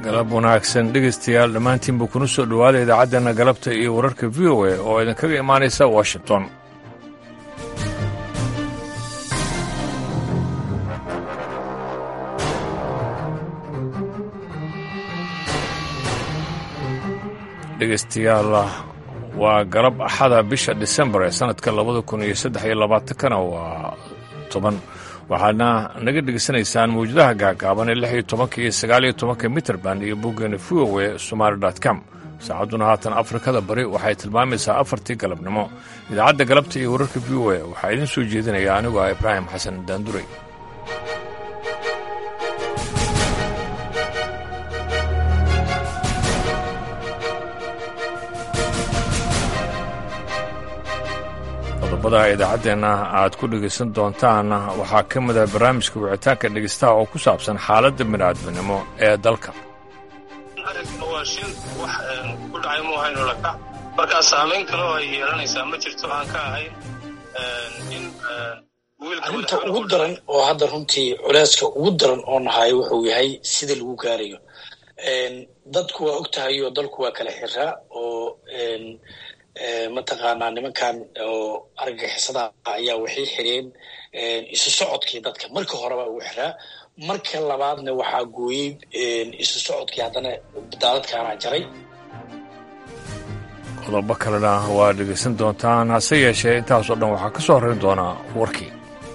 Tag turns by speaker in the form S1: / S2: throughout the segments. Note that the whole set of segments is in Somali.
S1: galab wanaagsan dhegaystayaal dhammaantiinba kuna soo dhowaada idaacaddeena galabta iyo wararka v o a oo idinkaga imaanaysa washington dhegaystayaal waa galab axada bisha disembar ee sannadka labada kun iyo saddex iyo labaatankana waa toban waxaadna naga dhegaysanaysaan mawjadaha gaagaaban ee lix iyo tobanka iyo sagaal iyo tobanka mitrband iyo boggeena v o e somaali com saacadduna haatan afrikada bari waxay tilmaamaysaa afartii galabnimo idaacadda galabta iyo wararka v o e waxaa idiin soo jeedinaya anigu ah ibraahim xasan daanduray qodobada idaacaddeenna aad ku dhegaysan doontaan waxaa ka mid ah barnaamijka wicitaanka dhegaystaha oo ku saabsan xaaladda bini'aadminimo ee dalka
S2: arrinkan waa shil wax ku dhacay mu ahayno lakac markaa saamayn kale oo ay yeelanaysaa ma jirto aan ka ahayn in
S3: arrinta ugu daran oo hadda runtii culeyska ugu daran oo nahayo wuxuu yahay sida lagu gaarayo dadku waa og tahay oo dalku waa kala xiraa oo mataqaanaa nimankan oo argagixisada ayaa waxay xireen isu socodkii dadka marka horeba uu xiraa marka labaadna waxaa gooyey isu socodkii haddana daaladkaana jaray
S1: qodobo kalena waa dhegaysan doontaan hase yeeshee intaasoo dhan waxaa ka soo horrayn doonaa warkii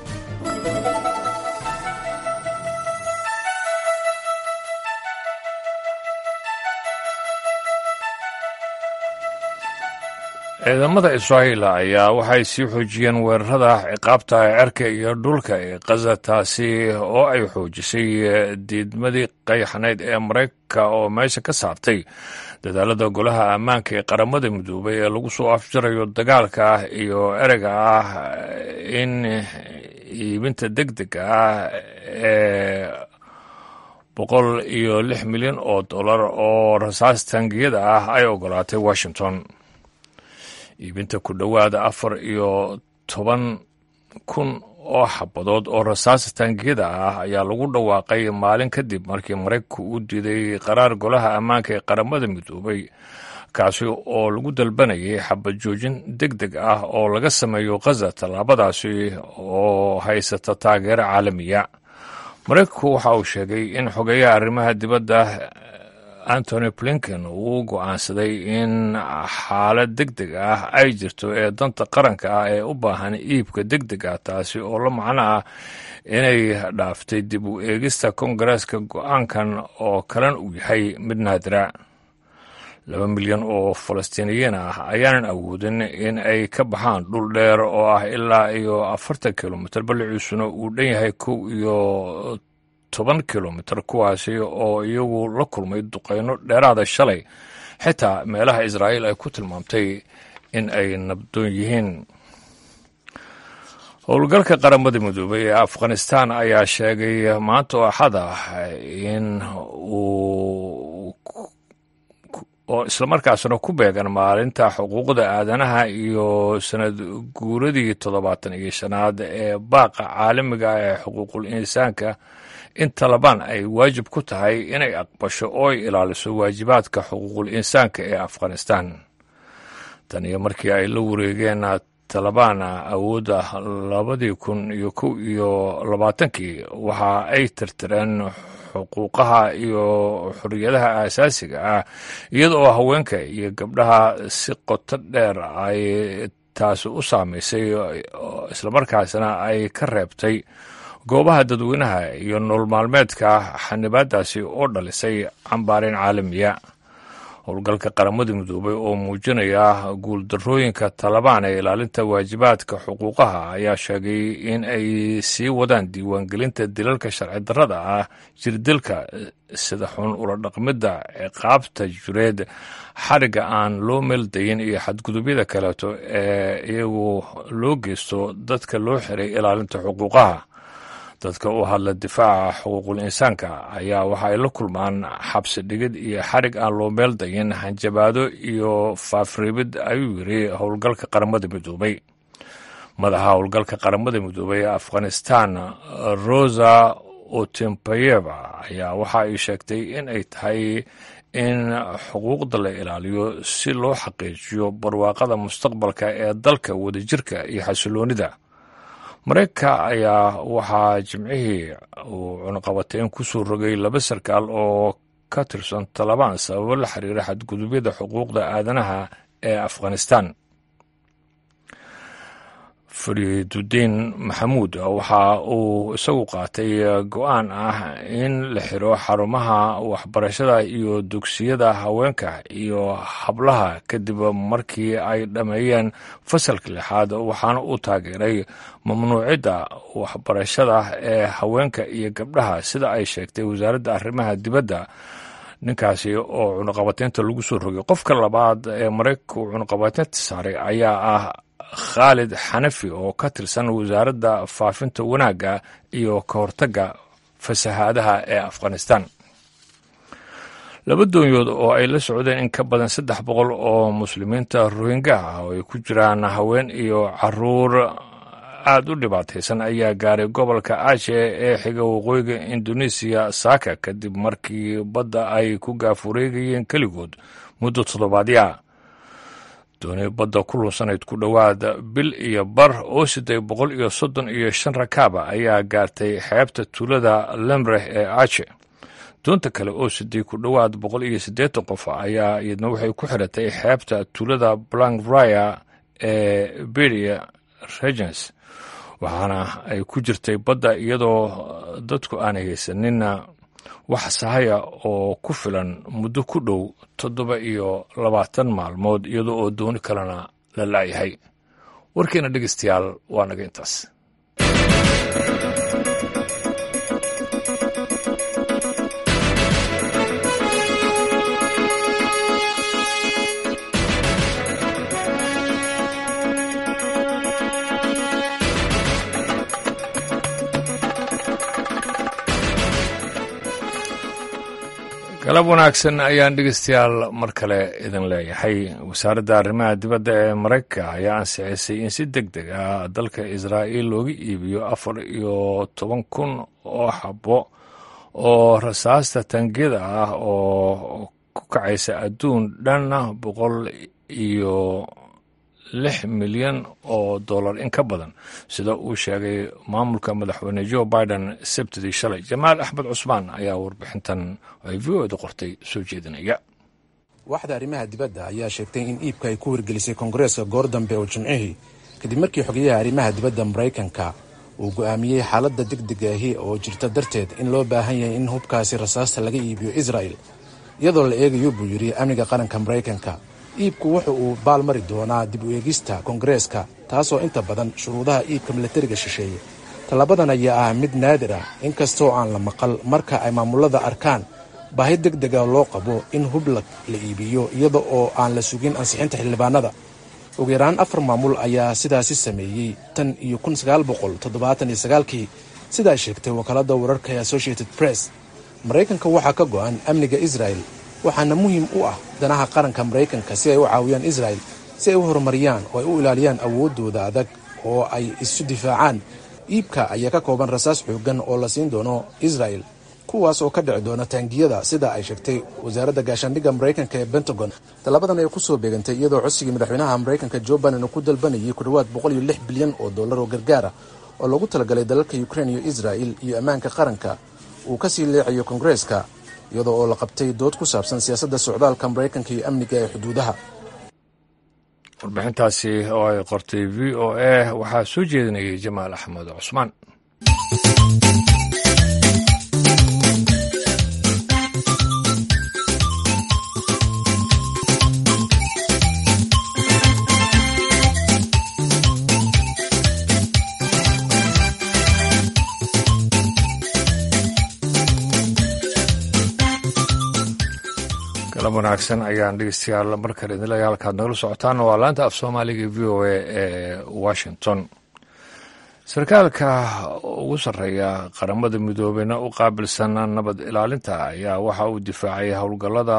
S1: ciidamada israa'iil ayaa waxay sii xoojiyeen weerarada ciqaabta cerka iyo dhulka ee kaza taasi oo ay xoojisay diidmadii qayxanayd ee maraykanka oo meesha ka saartay dadaalada golaha ammaanka ee qaramada midoobay ee lagu soo afjarayo dagaalka ah iyo ereyga ah in iibinta deg dega ah ee boqol iyo lix milyan oo dollar oo rasaas taangiyada ah ay ogolaatay washington iibinta ku dhowaada afar iyo toban kun oo xabadood oo rasaas taangiyada ah ayaa lagu dhawaaqay maalin kadib markii maraykanku uu diiday qaraar golaha ammaanka ee qaramada midoobay kaasi oo lagu dalbanayay xabad joojin deg deg ah oo laga sameeyo khaza tallaabadaasi oo haysata taageero caalamiya maraykanku waxa uu sheegay in xogeeyaha arrimaha dibadda antony blinken uu go'aansaday in xaalad deg deg ah ay jirto ee danta qaranka ah ee u baahan iibka deg deg ah taasi oo la macno ah inay dhaaftay dib u eegista kongareeska go'aankan oo kalan uu yahay mid naadira laba milyan oo falastiiniyiin ah ayaanan awoodin in ay ka baxaan dhul dheer oo ah ilaa iyo afartan kilomitr balliciisuna uu dhan yahay kow iyo toban kilomitr kuwaasi oo iyagu la kulmay duqeyno dheeraada shalay xitaa meelaha israa'iil ay ku tilmaamtay in ay nabdoon yihiin howlgalka qaramada midoobay ee afghanistan ayaa sheegay maanta oo axad ah in uu oo islamarkaasna ku beegan maalinta xuquuqda aadanaha iyo sanad guuradii toddobaatan iyo shanaad ee baaqa caalamiga ee xuquuqul insaanka in talabaan ay waajib ku tahay inay aqbasho oo ay ilaaliso waajibaadka xuquuqul insaanka ee afghanistan tan iyo markii ay la wareegeen talabaan awoodda labadii kun iyo kow iyo labaatankii waxa ay tirtireen xuquuqaha iyo xorriyadaha aasaasiga ah iyada oo haweenka iyo gabdhaha si qoto dheer ay taasi u saamaysay islamarkaasna ay ka reebtay goobaha dadweynaha iyo nool maalmeedka xanibaadaasi oo dhalisay cambaarin caalamiya howlgalka qaramada midoobay oo muujinaya guuldarooyinka talabaan ee ilaalinta waajibaadka xuquuqaha ayaa sheegay in ay sii wadaan diiwaangelinta dilalka sharci darrada ah jirdilka sida xun ula dhaqmidda ciqaabta jureed xariga aan loo meeldayin iyo xadgudubyada kaleeto ee iyagu loo geysto dadka loo xiray ilaalinta xuquuqaha dadka u hadla difaaca xuquuqul insaanka ayaa waxa ay la kulmaan xabsi dhigid iyo xarig aan loo meel dayin hanjabaado iyo faafreebid ayuu yiri howlgalka qaramada midoobay madaxa howlgalka qaramada midoobay ee afghanistan rosa otimpayeva ayaa waxa ay sheegtay in ay tahay in xuquuqda la ilaaliyo si loo xaqiijiyo barwaaqada mustaqbalka ee dalka wadajirka iyo xasiloonida mareykanka ayaa waxaa jimcihii uu cunaqabateyn ku soo rogay laba sarkaal oo ka tirsan talabaan sababo la xiriira xadgudubyada xuquuqda aadanaha ee afghanistan fariidudiin maxamuud waxa uu isagu qaatay go-aan ah in la xiro xarumaha waxbarashada iyo dugsiyada haweenka iyo hablaha kadib markii ay dhammeeyeen fasalka lixaad waxaana uu taageeray mamnuucidda waxbarashada ee haweenka iyo gabdhaha sida ay sheegtay wasaaradda arrimaha dibadda ninkaasi oo cunaqabateynta lagu soo rogay qofka labaad ee maraykanka uu cunaqabateynta saaray ayaa ah khaalid xanafi oo ka tirsan wasaaradda faafinta wanaagga iyo ka hortagga fasahaadaha ee afghanistan laba doonyood oo ay la socdeen in ka badan saddex boqol oo muslimiinta rohingya ah oo ay ku jiraan haween iyo caruur aada u dhibaataysan ayaa gaaray gobolka aashe ee xiga waqooyiga indonesiya saaka kadib markii badda ay ku gaafureegayeen keligood muddo toddobaadyaa dooni badda ku lunsanayd ku dhowaad bil iyo bar oo siday boqol iyo soddon iyo shan rakaaba ayaa gaartay xeebta tuulada lemreh ee ache doonta kale oo siday ku dhowaad boqol iyo siddeetan qof ayaa iyadna waxay ku xiratay xeebta tuulada blankvrya ee beria regens waxaana ay ku jirtay badda iyadoo dadku aanay haysaninna wax sahaya oo ku filan muddo ku dhow toddoba iyo labaatan maalmood iyadoo oo dooni kalena la laayahay warkeena dhegeystayaal waa naga intaas galab wanaagsan ayaan dhegeystayaal mar kale idin leeyahay wasaaradda arrimaha dibadda ee maraykanka ayaa ansixisay in si deg deg ah dalka israa'iil looga iibiyo afar iyo toban kun oo xabo oo rasaasta tangiyada ah oo ku kacaysa adduun dhan boqol iyo lix milyan oo dollar in ka badan sida uu sheegay maamulka madaxweyne joe biden sabtidii shalay jamaal axmed cusmaan ayaa warbixintan ay v o eda qortay soo jeedinaya
S4: waaxda arrimaha dibadda ayaa sheegtay in iibka ay ku wargelisay koongareeska goor dambe oo jimcihii kadib markii xogeyaha arrimaha dibadda maraykanka uu go'aamiyey xaaladda degdega ahi oo jirta darteed in loo baahan yahay in hubkaasi rasaasta laga iibiyo israa'el iyadoo la eegayo buu yidhi amniga qaranka maraykanka iibku wuxa uu baalmari doonaa dib u eegista koongareeska taasoo inta badan shuruudaha iibka milatariga shisheeye tallabadan ayaa ah mid naadir ah inkastoo aan la maqal marka ay maamulada arkaan baahi deg dega loo qabo in hub la iibiyo iyada oo aan la sugin ansixinta xildhibaanada ugu yaraan afar maamul ayaa sidaasi sameeyey tan iyo kun sagaal boqol toddobaatan iyo sagaalkii sida ay sheegtay wakaaladda wararka ee associated press maraykanka waxaa ka go'an amniga israel waxaana muhiim u ah danaha qaranka maraykanka si ay u caawiyaan israel si ay u horumariyaan oo ay u ilaaliyaan awooddooda adag oo ay isu difaacaan iibka ayaa ka kooban rasaas xooggan oo la siin doono israel kuwaas oo ka dhici doona taangiyada sida ay sheegtay wasaaradda gaashaandhigga maraykanka ee pentagon tallabadan ay ku soo beegantay iyadoo codsigii madaxweynaha maraykanka jo biden uu ku dalbanayay ku dhowaad boqol iyo lix bilyan oo dollar oo gargaara oo lagu talagalay dalalka ukrain iyo israel iyo ammaanka qaranka uu ka sii leecayo koongareeska iyadoo oo la qabtay dood ku saabsan siyaasadda socdaalka maraykanka iyo amniga ee xuduudaha
S1: warbixintaasi oo ay qortay v o a waxaa soo jeedinayay jamaal axmed cusmaan galab wanaagsan ayaan dhegeystayaal markale idin leeyahay halkaad nagala socotaan waa laanta af soomaaliga v o a ee washington sarkaalka ugu sarreeya qaramada midoobeyna u qaabilsan nabad ilaalinta ayaa waxa uu difaacay howlgallada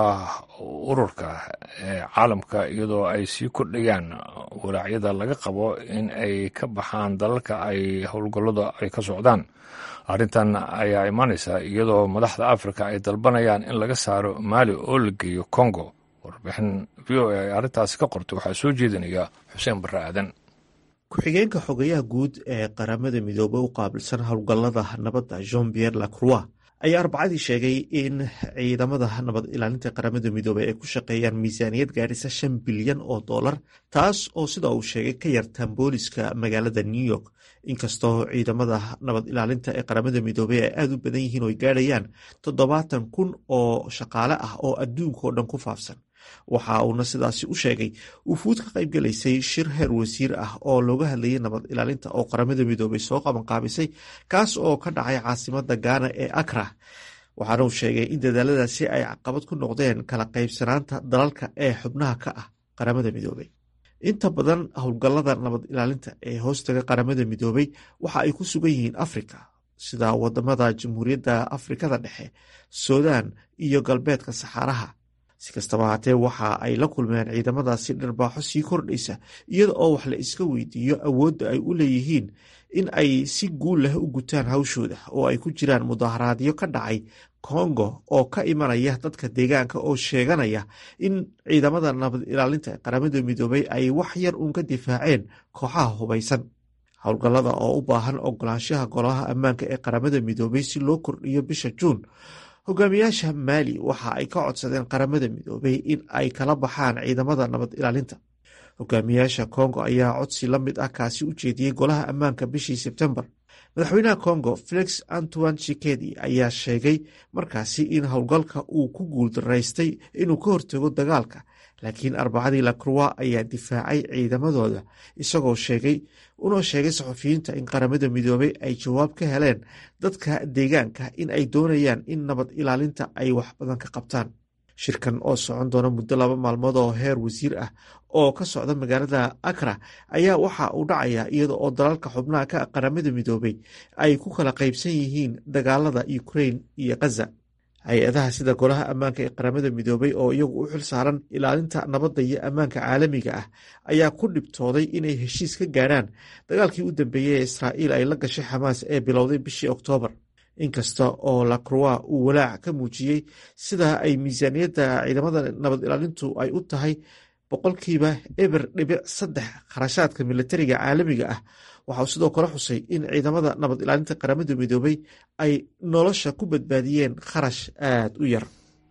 S1: ururka ee caalamka iyadoo ay sii kordhayaan walaacyada laga qabo in ay ka baxaan dalalka ay howlgallada ay ka socdaan arrintan ayaa imaanaysa iyadoo madaxda afrika ay dalbanayaan in laga saaro maali oo la geeyo congo warbixin v o a ay arrintaasi ka qortay waxaa soo jeedinaya xuseen barre aadan
S5: ku-xigeenka xogayaha guud ee qaramada midoobey u qaabilsan howlgallada nabadda jean pierre lacroix ayaa arbacadii sheegay in ciidamada nabad ilaalinta qaramada midoobey ay ku shaqeeyaan miisaaniyad gaadhisa shan bilyan oo dollar taas oo sida uu sheegay ka yartaan booliska magaalada new york inkastoo ciidamada nabad ilaalinta ee qaramada midoobey ay aada u badan yihiin oo ay gaadhayaan toddobaatan kun oo shaqaale ah oo adduunkao dhan ku faafsan waxa uuna sidaasi u sheegay wufuud ka qayb galaysay shir heer wasiir ah oo looga hadlayay nabad ilaalinta oo qaramada midoobey soo qabanqaabisay kaas oo ka dhacay caasimada gaana ee akra waxaana uu sheegay in dadaaladaasi ay caqabad ku noqdeen kala qaybsanaanta dalalka ee xubnaha ka ah qaramada midoobey inta badan howlgallada nabad ilaalinta ee hoostaga qaramada midoobey waxa ay ku sugan yihiin afrika sida wadamada jamhuuriyadda afrikada dhexe suudaan iyo galbeedka saxaaraha si kastaba haatee waxa ay la kulmeen ciidamadaasi dharbaaxo sii kordhaysa iyada oo wax la iska weydiiyo awoodda ay u leeyihiin in ay si guul leh u gutaan hawshooda oo ay ku jiraan mudaharaadyo ka dhacay kongo oo ka imanaya dadka deegaanka oo sheeganaya in ciidamada nabad ilaalinta ee qaramada midoobey ay wax yar uun ka difaaceen kooxaha hubaysan howlgallada oo u baahan ogolaanshaha golaha ammaanka ee qaramada midoobey si loo kordhiyo bisha juun hogaamiyaasha maali waxa ay ka codsadeen qaramada midoobey in ay kala baxaan ciidamada nabad ilaalinta hogaamiyaasha kongo ayaa codsi la mid ah kaasi u jeediyey golaha ammaanka bishii sebtembar madaxweynaha kongo felix antoine chikedi ayaa sheegay markaasi in howlgalka uu ku guuldaraystay inuu ka hortago dagaalka laakiin arbacadii lacroix ayaa difaacay ciidamadooda isagoo sheegay unoo sheegay saxufiyiinta in qaramada midoobey ay jawaab ka heleen dadka deegaanka in ay doonayaan in nabad ilaalinta ay wax badan ka qabtaan shirkan oo socon doona muddo laba maalmood oo heer wasiir ah oo ka socda magaalada akra ayaa waxa uu dhacaya iyada oo dalalka xubnaha ka qaramada midoobey ay ku kala qaybsan yihiin dagaalada ukrain iyo khaza hay-adaha sida golaha ammaanka ee qaramada midoobey oo iyagu u xil saaran ilaalinta nabadda iyo ammaanka caalamiga ah ayaa ku dhibtooday inay heshiis ka gaadhaan dagaalkii u dambeeyey ee israa'iil ay la gashay xamaas ee bilowday bishii oktoobar inkasta oo lacroix uu walaac ka muujiyey sida ay miisaaniyadda ciidamada nabad ilaalintu ay u tahay boqolkiiba eber dhibic saddex kharashaadka militariga caalamiga ah waxa uu sidoo kale xusay in ciidamada nabad ilaalinta qaramada midoobey ay nolosha ku badbaadiyeen kharash aada u yar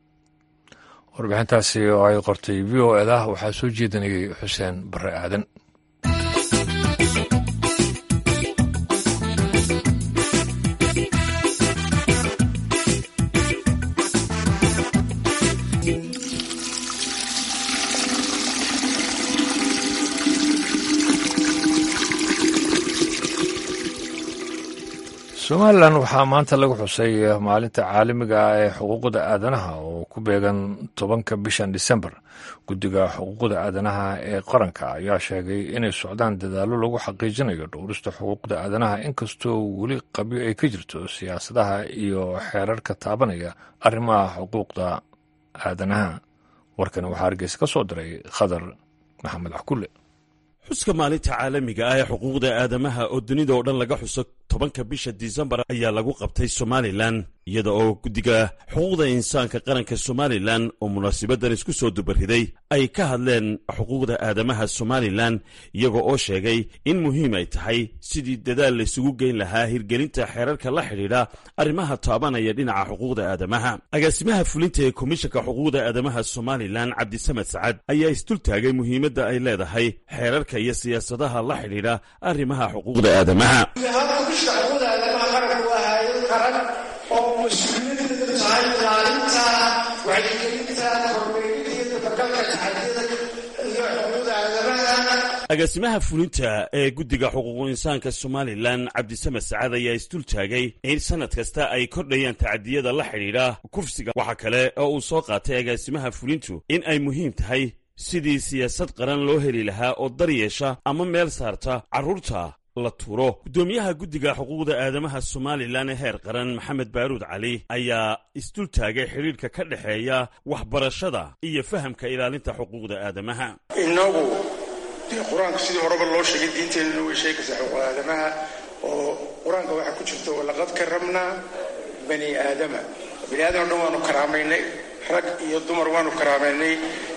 S1: warbixintaasi oo ay qortay v o eda waxaa soo jeedinayay xuseen bare aadan somalilan waxaa maanta lagu xusay maalinta caalamiga ah ee xuquuqda aadanaha oo ku beegan tobanka bishan disembar guddiga xuquuqda aadanaha ee qaranka ayaa sheegay inay socdaan dadaallo lagu xaqiijinayo dhowrista xuquuqda aadanaha inkastoo weli qabyo ay ka jirto siyaasadaha iyo xeerarka taabanaya arrimaha xuquuqda aadanaha warkani waxaa hargeysa ka soo diray khadar maxamed axkulle
S6: xuska maalinta caalamiga ah ee xuquuqda aadamaha oo dunida oo dhan laga xuso tobanka bisha disembar ayaa lagu qabtay somalilan iyada oo guddiga xuquuqda insaanka qaranka somalilan oo munaasibadan isku soo dubariday ay ka hadleen xuquuqda aadamaha somalilan iyaga oo sheegay in muhiim ay tahay sidii dadaal laysugu geyn lahaa hirgelinta xeerarka la xidhiidha arrimaha taabanaya dhinaca xuquuqda aadamaha agaasimaha fulinta ee komishanka xuquuqda aadamaha somalilan cabdisamed sacad ayaa isdultaagay muhiimadda ay leedahay xeerarka iyo siyaasadaha la xidhiidha arrimaha xuquuqda aadamaha
S7: xuquuqda aadamaha qaranku waa hay-ad qaran oo mas-uuliyaddeedu tahay ilaalinta wacyigelinta kormeeridda iyo dabagalka taxadiyada iyo xuquuqda aadamaha
S6: agaasimaha fulinta ee guddiga xuquuqu insaanka somalilan cabdisamed sacad ayaa isdultaagay in sanad kasta ay kordhayaan tacadiyada la xidhiidha kufsiga waxaa kale oo uu soo qaatay agaasimaha fulintu in ay muhiim tahay sidii siyaasad qaran loo heli lahaa oo dar yeesha ama meel saarta carruurta la tuuro guddoomiyaha guddiga xuquuqda aadamaha somalilan ee heer qaran maxamed baaruud cali ayaa isdul taagay xidhiidhka ka dhexeeya waxbarashada iyo fahamka ilaalinta xuquuqda aadamaha
S7: innagu dee qur-aanka sidii horeba loo sheegay diinteenuna way sheegaysaa xuquuq aadamaha oo qur-aanka waxaa ku jirta walaqad karamnaa bani aadama bani aadam o dhan waanu karaamaynay rag iyo dumar waanu karaamaynay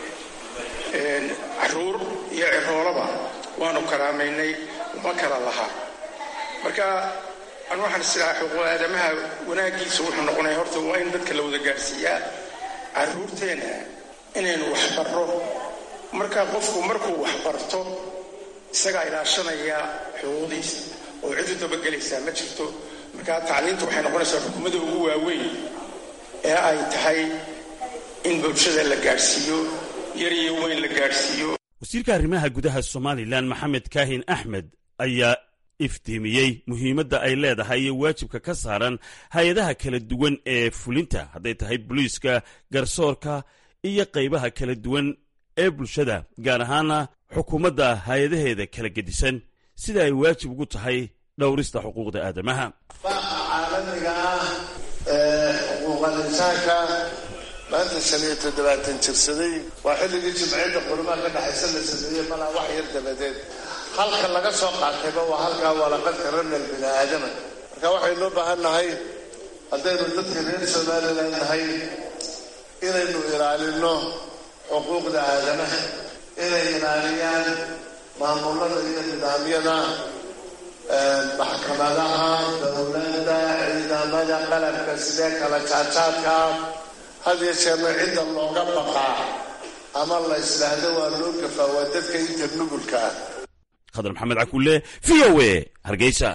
S7: caruur iyo ciroolaba waanu karaamaynay uma kala lahaa marka an waxaan islahaa xuquuq aadamaha wanaaggiisa wuxuu noqonaya horta waa in dadka la wada gaadhsiiyaa caruurteenna inaynu waxbarro marka qofku markuu waxbarto isagaa ilaashanaya xuquuqdiisa oo cid u dabagelaysaa ma jirto marka tacliinta waxay noqonaysaa xukuumadda ugu waaweyn ee ay tahay in bulshada la gaadhsiiyo yar iyo weyn la gaadhsiiyo
S6: wasiirka arrimaha gudaha somalilan maxamed kaahin axmed ayaa iftiimiyey muhiimadda ay leedahay iyo waajibka ka saaran hay-adaha kala duwan ee fulinta hadday tahay boliiska garsoorka iyo qaybaha kala duwan ee bulshada gaar ahaana xukuumadda hay-adaheeda kala gedisan sida ay waajib ugu tahay dhowrista xuquuqda aadamaha
S8: baaqa caalamiga ah ee xuquuqal insaanka maanta shan iyo toddobaatan jirsaday waa xilligii jimciyadda qurimaha ka dhexaysa la sameeyey malaa wax yar dabadeed halka laga soo qaatayba waa halkaa walaqad karamnal bini aadama marka waxaynoo baahan nahay haddaynu dadka reer somalilan nahay inaynu ilaalino xuquuqda aadamaha inay ilaaliyaan maamulada iyo nidaamyada maxkamadaha dowladda ciidamada qalabka sidee kala jaajaadka had iyo jeerna cidda looga baqaa ama la islaahdo waa loo gafaa waa dadka inta nugulka ah
S6: khadar maxamed cakulle v o a hargeysa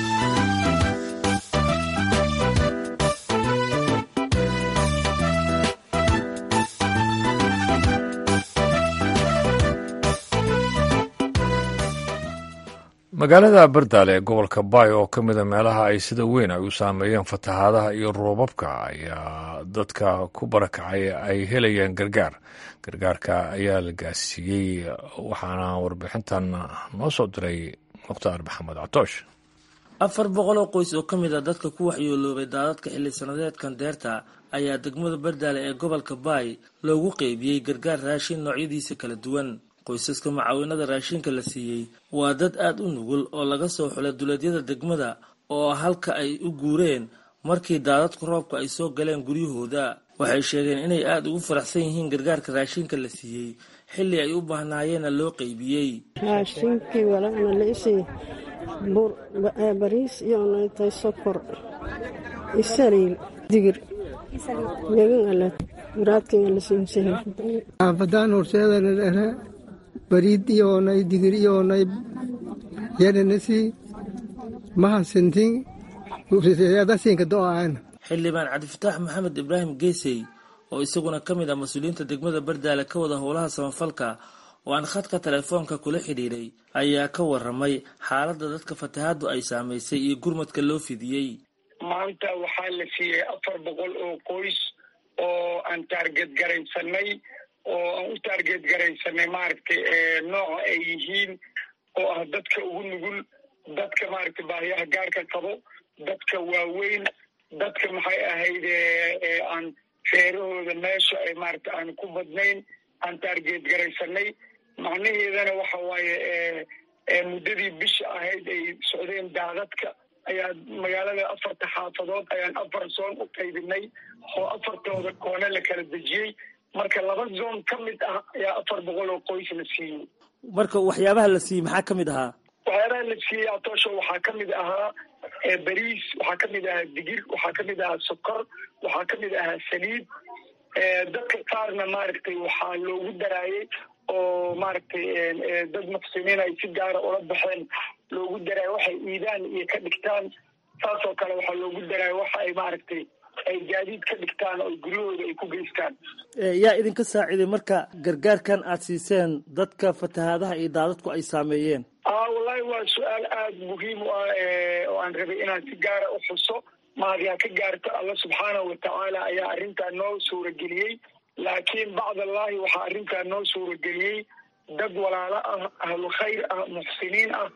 S1: magaalada bardaale ee gobolka baay oo ka mida meelaha ay sida weyn ay u saameeyeen fatahaadaha iyo roobabka ayaa dadka ku barakacay ay helayeen gargaar gargaarka ayaa la gaarsiiyey waxaana warbixintan noo soo diray mukhtaar maxamed catoosh
S9: afar boqol oo qoys oo ka mid a dadka ku waxyooloobay daadadka xilli sanadeedkan deerta ayaa degmada bardaale ee gobolka baay loogu qeybiyey gargaar raashin noocyadiisa kala duwan qoysaska macaawinada raashinka la siiyey waa dad aada u nugul oo laga soo xulay duleedyada degmada oo halka ay u guureen markii daadadku roobka ay soo galeen guryahooda waxay sheegeen inay aada ugu faraxsan yihiin gargaarka raashinka la siiyey xilli ay u baahnaayeenna loo qeybiyey
S10: raashinkii walana laisii bur bariis iyo naytay sokor isaliil digir megan ale muraadkan
S11: aafadaan horseedana dhere bariid iyoonay digir iyoonay yananasi mahasintin dasinka do'aan
S9: xildhibaan cabdifataax maxamed ibraahim geesey oo isaguna ka mid ah mas-uuliyiinta degmada bardaale ka wada howlaha samafalka oo aan khadka telefoonka kula xidhiidhay ayaa ka waramay xaaladda dadka fatahaaddu ay saamaysay iyo gurmadka loo fidiyey
S12: maanta waxaa la siiyey afar boqol oo qoys oo aan taarget garaysanay oo aan u taarget garaysanay maaragtay nooca ay yihiin oo ah dadka ugu nugul dadka maaragtay baahiyaha gaarka qabo dadka waaweyn dadka maxay ahayd aan feerahooda meesha ay maaragtay aan ku badnayn aan taarget garaysanay macnaheedana waxa waaye muddadii bisha ahayd ay socdeen daadadka ayaa magaalada afarta xaafadood ayaan afar zoon u qaybinay oo afartooda koone la kala dejiyey marka laba zoon ka mid ah ayaa afar boqol oo qoys la siiyey
S9: marka waxyaabaha la siiyey maxaa ka mid ahaa
S12: waxyaabaha la siiyey atoosho waxaa ka mid ahaa bariis waxaa ka mid ahaa digir waxaa ka mid ahaa sokor waxaa ka mid ahaa saliid dadka qaarna maaragtay waxaa loogu daraayey oo maaragtay dad muxsiniin ay si gaara ula baxeen loogu daraayo waxay iidaan iyo ka dhigtaan saasoo kale waxaa loogu daraayo waxa ay maaragtay ay gaadiid ka dhigtaan oo guryahooda ay ku geystaan
S9: yaa idinka saaciiday marka gargaarkan aad siiseen dadka fatahaadaha iyo daadadku ay saameeyeen
S12: ah wallahi waa su-aal aada muhiim u ah oo aan rabay inaan si gaara u xuso mahadiha ka gaarto alla subxaanahu watacaala ayaa arrintaa noo suurageliyey laakiin bacdallahi waxaa arrintaa noo suurageliyey dad walaalo ah ahlu khayr ah muxsiniin ah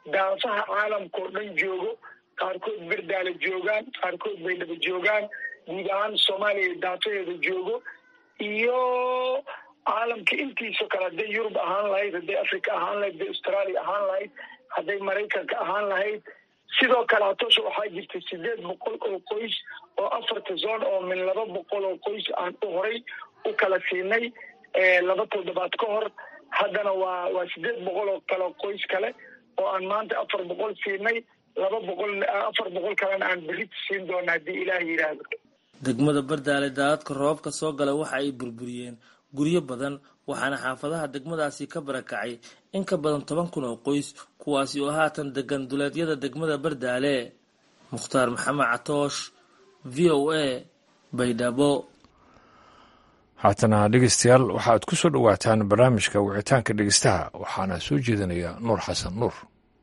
S12: daafaha caalamka oo dhan joogo qaarkood berdaale joogaan qaarkood baydhabo joogaan guud ahaan soomaaliya daafaheeda joogo iyo caalamka intiisa kale hadday yurub ahaan lahayd hadday africa ahaan lahayd hadday australia ahaan lahayd hadday maraykanka ahaan lahayd sidoo kale hatoosha waxaa jirta sideed boqol oo qoys oo afarta zone oo min laba boqol oo qoys aan u horay u kala siinay laba toddobaad ka hor haddana waa waa sideed boqol oo kale qoys kale oo aan maanta afar boqol siinay laba boqol afar boqol kalena aan berita siin doona haddii ilaah yidhaahdo
S9: degmada bardaale daadadka roobabka soo gala waxa ay burburiyeen guryo badan waxaana xaafadaha degmadaasi ka barakacay in ka badan toban kun oo qoys kuwaasi oo haatan degan duleedyada degmada bardaale mukhtaar maxamed catoosh v o a baydhabo
S1: haatana dhegeystayaal waxaad ku soo dhowaataan barnaamijka wicitaanka dhegeystaha waxaana soo jeedinaya nuur xasan nuur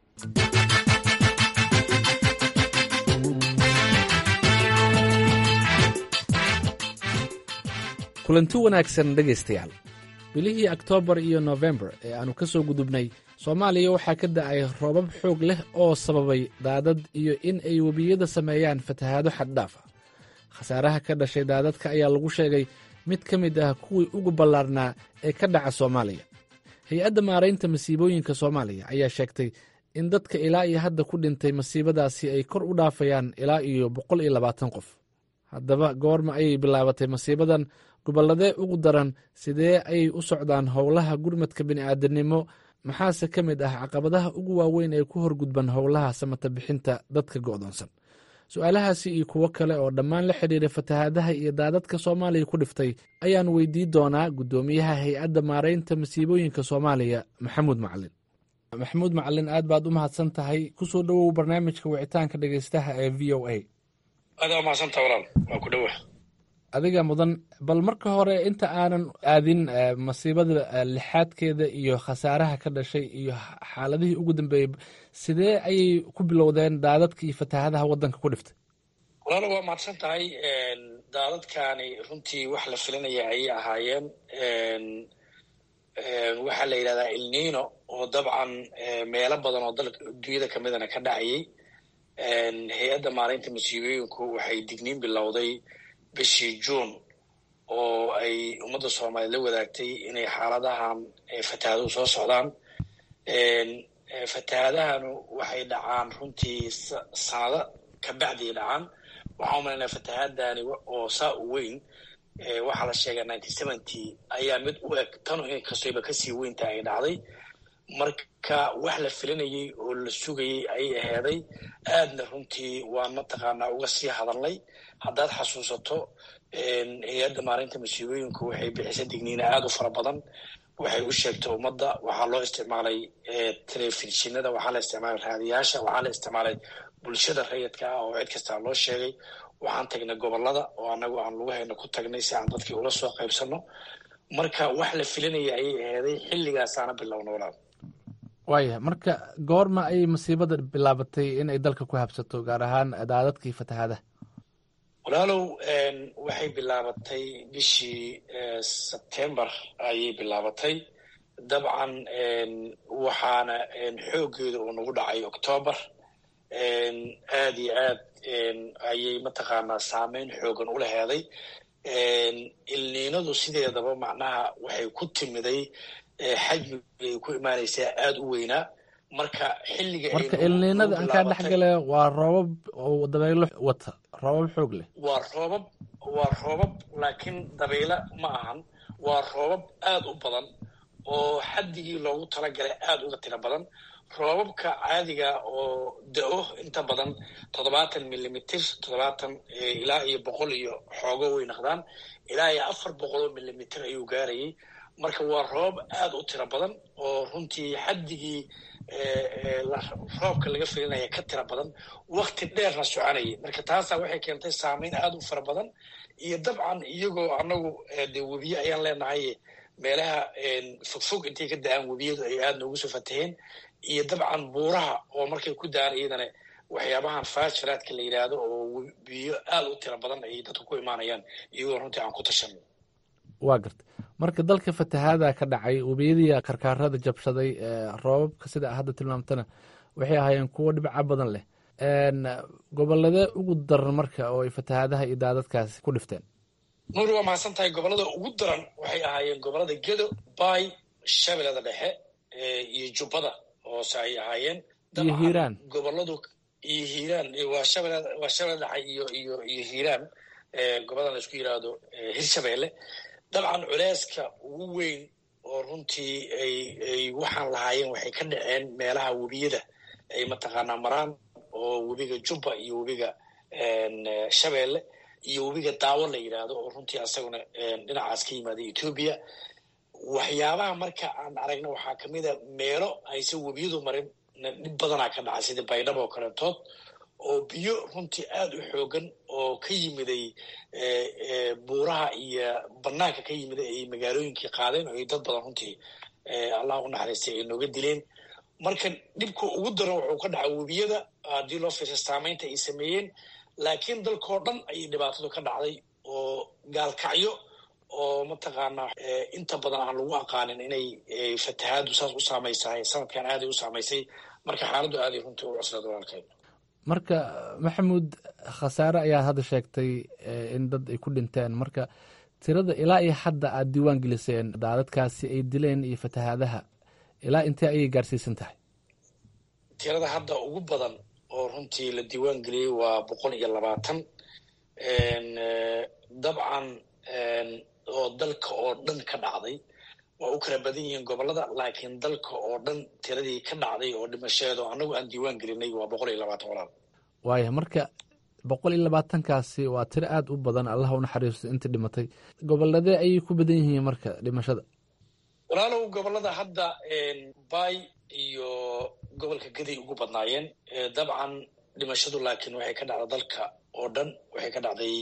S13: kulanti wanaagsan dhegaystayaal bilihii oktoobar iyo nofembar ee aannu ka soo gudubnay soomaaliya waxaa ka da'ay roobab xoog leh oo sababay daadad iyo in ay webiyada sameeyaan fatahaado xaddhaaf ah khasaaraha ka dhashay daadadka ayaa lagu sheegay mid ka mid ah kuwii ugu ballaarnaa ee ka dhaca soomaaliya hay-adda maaraynta masiibooyinka soomaaliya ayaa sheegtay in dadka ilaa iyo hadda ku dhintay masiibadaasi ay kor u dhaafayaan ilaa iyo boqol iyo labaatan qof haddaba goorma ayay bilaabatay masiibadan gobolladee ugu daran sidee ayay u socdaan howlaha gurmadka bini'aadanimo maxaase ka mid ah caqabadaha ugu waaweyn ee ku horgudban howlaha samata bixinta dadka go'doonsan su-aalahaasi iyo kuwo kale oo dhammaan la xidhiira fatahaadaha iyo daadadka soomaaliya ku dhiftay ayaan weydii doonaa guddoomiyaha hay-adda maaraynta masiibooyinka soomaaliya maxamuud macalin maxamuud macalin aad baad u mahadsan tahay kusoo dhowow barnaamijka wicitaanka dhegeystaha ee v o a
S3: aad waa mahadsanta walaal waa ku dhowa
S13: adiga mudan bal marka hore inta aanan aadin masiibada lixaadkeeda iyo khasaaraha ka dhashay iyo xaaladihii ugu dambeeyey sidee ayay ku bilowdeen daadadka iyo fatahaadaha waddanka ku dhiftay
S3: walaalo waa mahadsan tahay daadadkaani runtii wax la filinaya ayay ahaayeen waxaa la yidhahdaa ilnino oo dabcan meelo badan oo dalka dunyada kamidana ka dhacayay hay-adda maalinta masiibooyinku waxay digniin bilowday bishii juun oo ay ummadda soomaaliya la wadaagtay inay xaaladahan fatahaaduhu soo socdaan fatahaadahanu waxay dhacaan runtii sanado ka bacdiay dhacaan waxaa umalaynaa fatahaadani oo saa u weyn waxaa la sheegay nineteen seventy ayaa mid u eg tanu inkastayba kasii weynta ay dhacday marka wax la filinayay oo la sugayay ayay aheeday aadna runtii waan mataqaanaa uga sii hadalnay haddaad xasuusato hay-adda maalinta masiibooyinku waxay bixisay digniina aada u fara badan waxay u sheegtay ummadda waxaa loo isticmaalay telefishinada waxaa la isticmaalay raadiyaasha waxaa la isticmaalay bulshada rayidka ah oo cid kastaa loo sheegay waxaan tagnay gobolada oo anagu aan lagu hayno ku tagnay si aan dadkii ula soo qaybsano marka wax la filinaya ayay aheeday xilligaasaana bilowna walaal
S13: waaya marka goorma ayay masiibada bilaabatay in ay dalka ku habsato gaar ahaan daadadkii fatahaadaha
S3: walaalow waxay bilaabatay bishii sebtembar ayay bilaabatay dabcan waxaana xooggeeda uu nagu dhacay octoobar aad iyo aad ayay mataqaanaa saameyn xoogan ula heeday ilniinadu sideedaba macnaha waxay ku timiday xajmigay ku imaanaysaa aada u weynaa marka xilliga
S13: marka ilniinada aan kaa dhex gale waa roobab oo dabaylo wata roobab xoog leh
S3: waa roobab waa roobab laakiin dabaylo ma ahan waa roobab aada u badan oo xaddigii loogu talagalay aada uga tiro badan roobabka caadiga oo da-o inta badan toddobaatan millimitr toddobaatan ilaa iyo boqol iyo xoogo way naqdaan ilaa iyo afar boqol oo millimitr ayuu gaarayay marka waa roobab aada u tiro badan oo runtii xaddigii roobka laga filinaya ka tira badan wakti dheerna soconayay marka taasaa waxay keentay saameyn aada u fara badan iyo dabcan iyagoo anagu de webiye ayaan leenahay meelaha fogfog intay ka da-aan webiyadu ay aada noogu soo fataheen iyo dabcan buuraha oo markay ku daan iyadana waxyaabahan faashiraadka la yidhaahdo oo biyo aada u tiro badan ay dadku ku imaanayaan iyagoo runtii aan ku tashan
S13: waa garta marka dalka fatahaada ka dhacay webiyadii karkaarada jabshaday roobabka sida hadda tilmaamtana waxay ahaayeen kuwo dhibco badan leh gobolladee ugu daran marka oo ay fatahaadaha iyo daadadkaasi ku dhifteen
S3: nuuri waa mahadsan tahay gobollada ugu daran waxay ahaayeen gobollada gedo bay shabeellada dhexe iyo jubbada hoose ay ahaayeen
S13: iyo hiiraan
S3: gobolladu iyo hiiraan waa shabeellada waa shabeellada dhexe iyo iyo iyo hiiraan gobollada la isku yidhaahdo hirshabeelle dabcan culeyska ugu weyn oo runtii ay ay waxaan lahaayeen waxay ka dhaceen meelaha webiyada ay mataqaanaa maraan oo webiga jubba iyo webiga shabeelle iyo webiga daawo la yidhaahdo oo runtii asaguna dhinacaas ka yimaada etoobiya waxyaabaha marka aan aragna waxaa kamid a meelo aysan webiyadu marin dhib badanaa ka dhacay sida baydhabo oo kaletood oo biyo runtii aada u xoogan oo ka yimiday buuraha iyo banaanka ka yimiday ay magaalooyinkii qaadeen oo ay dad badan runtii allah u naxariistay ay nooga dileen marka dhibka ugu daran wuxuu ka dhacay webiyada haddii loo fiirsa saamaynta ay sameeyeen laakiin dalkao dhan ayay dhibaatadu ka dhacday oo gaalkacyo oo mataqaanaa inta badan aan lagu aqaanin inay fatahaadu saas u saamaysahay sanadkan aaday u saamaysay marka xaaladdu aaday runtii u cuslada walaalkay
S13: marka maxamuud khasaare ayaad hadda sheegtay in dad ay ku dhinteen marka tirada ilaa iyo hadda aad diiwaan geliseen daadadkaasi ay dileen iyo fatahaadaha ilaa intee ayay gaarsiisan tahay
S3: tirada hadda ugu badan oo runtii la diiwaan geliyey waa boqol iyo labaatan dabcan oo dalka oo dhan ka dhacday waa u kala badan yihiin gobolada laakiin dalka oo dhan tiradii ka dhacday oo dhimasheedo annagu aan diiwaan gelinay waa boqol iyo labaatan walaal
S13: waaya marka boqol iyo labaatankaasi waa tiro aada u badan allah u naxariisto intii dhimatay goboladee ayay ku badan yihiin marka dhimashada
S3: walaalow gobolada hadda bay iyo gobolka gaday ugu badnaayeen dabcan dhimashadu laakiin waxay ka dhacday dalka oo dhan waxay ka dhacday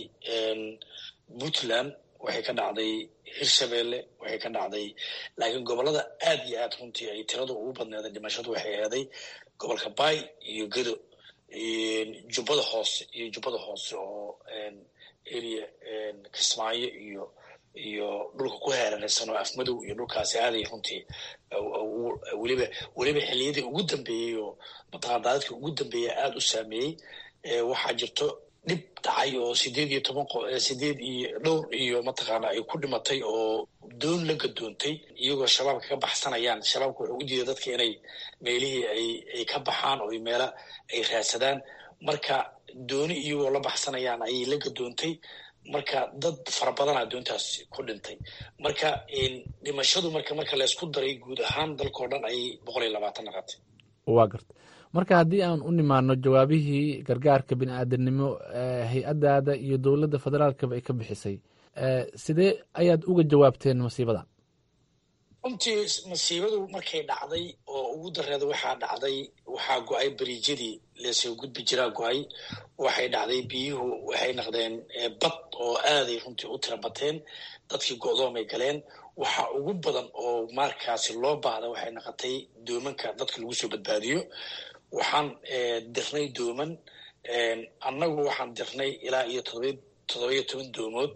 S3: puntland waxay ka dhacday hirshabeelle waxay ka dhacday laakiin gobolada aad iyo aad runtii ay tiradu ugu badneeday dhimashadu waxay eeday gobolka bay iyo gedo jubbada hoose iyo jubbada hoose oo area kismaayo iyo iyo dhulka ku heeranaysan oo afmadow iyo dhulkaasi aaday runtii weliba weliba xilliyadii ugu dambeeyey oo mataqana daadadkii ugu dambeeyey aada u saameeyey waxaa jirto dhib dhacay oo sideed iyo toban sideed iyo dhowr iyo mataqaana ay ku dhimatay oo doon la gadoontay iyagoo shabaabka ka baxsanayaan shabaabka wuxuu u diiday dadka inay meelihii ay ay ka baxaan oo meela ay raadsadaan marka dooni iyagoo la baxsanayaan ayay la gadoontay marka dad fara badanaa doontaas ku dhintay marka dhimashadu marka marka laysku daray guud ahaan dalkao dhan ayay boqol iyo labaatan naqatay
S13: waa garta marka haddii aan u nimaano jawaabihii gargaarka bini aadanimo hay-addaada iyo dowladda federaalkaba ay ka bixisay sidee ayaad uga jawaabteen masiibadan
S3: runtii masiibadu markay dhacday oo ugu dareeda waxaa dhacday waxaa go-ay bariijyadii lasoo gudbi jiraa go-ay waxay dhacday biyuhu waxay naqdeen bad oo aaday runtii u tira bateen dadkii go-doomay galeen waxa ugu badan oo markaasi loo baahda waxay naqotay doomanka dadka lagu soo badbaadiyo waxaan dirnay dooman annagu waxaan dirnay ilaa iyo todoba todobaiyo toban doomood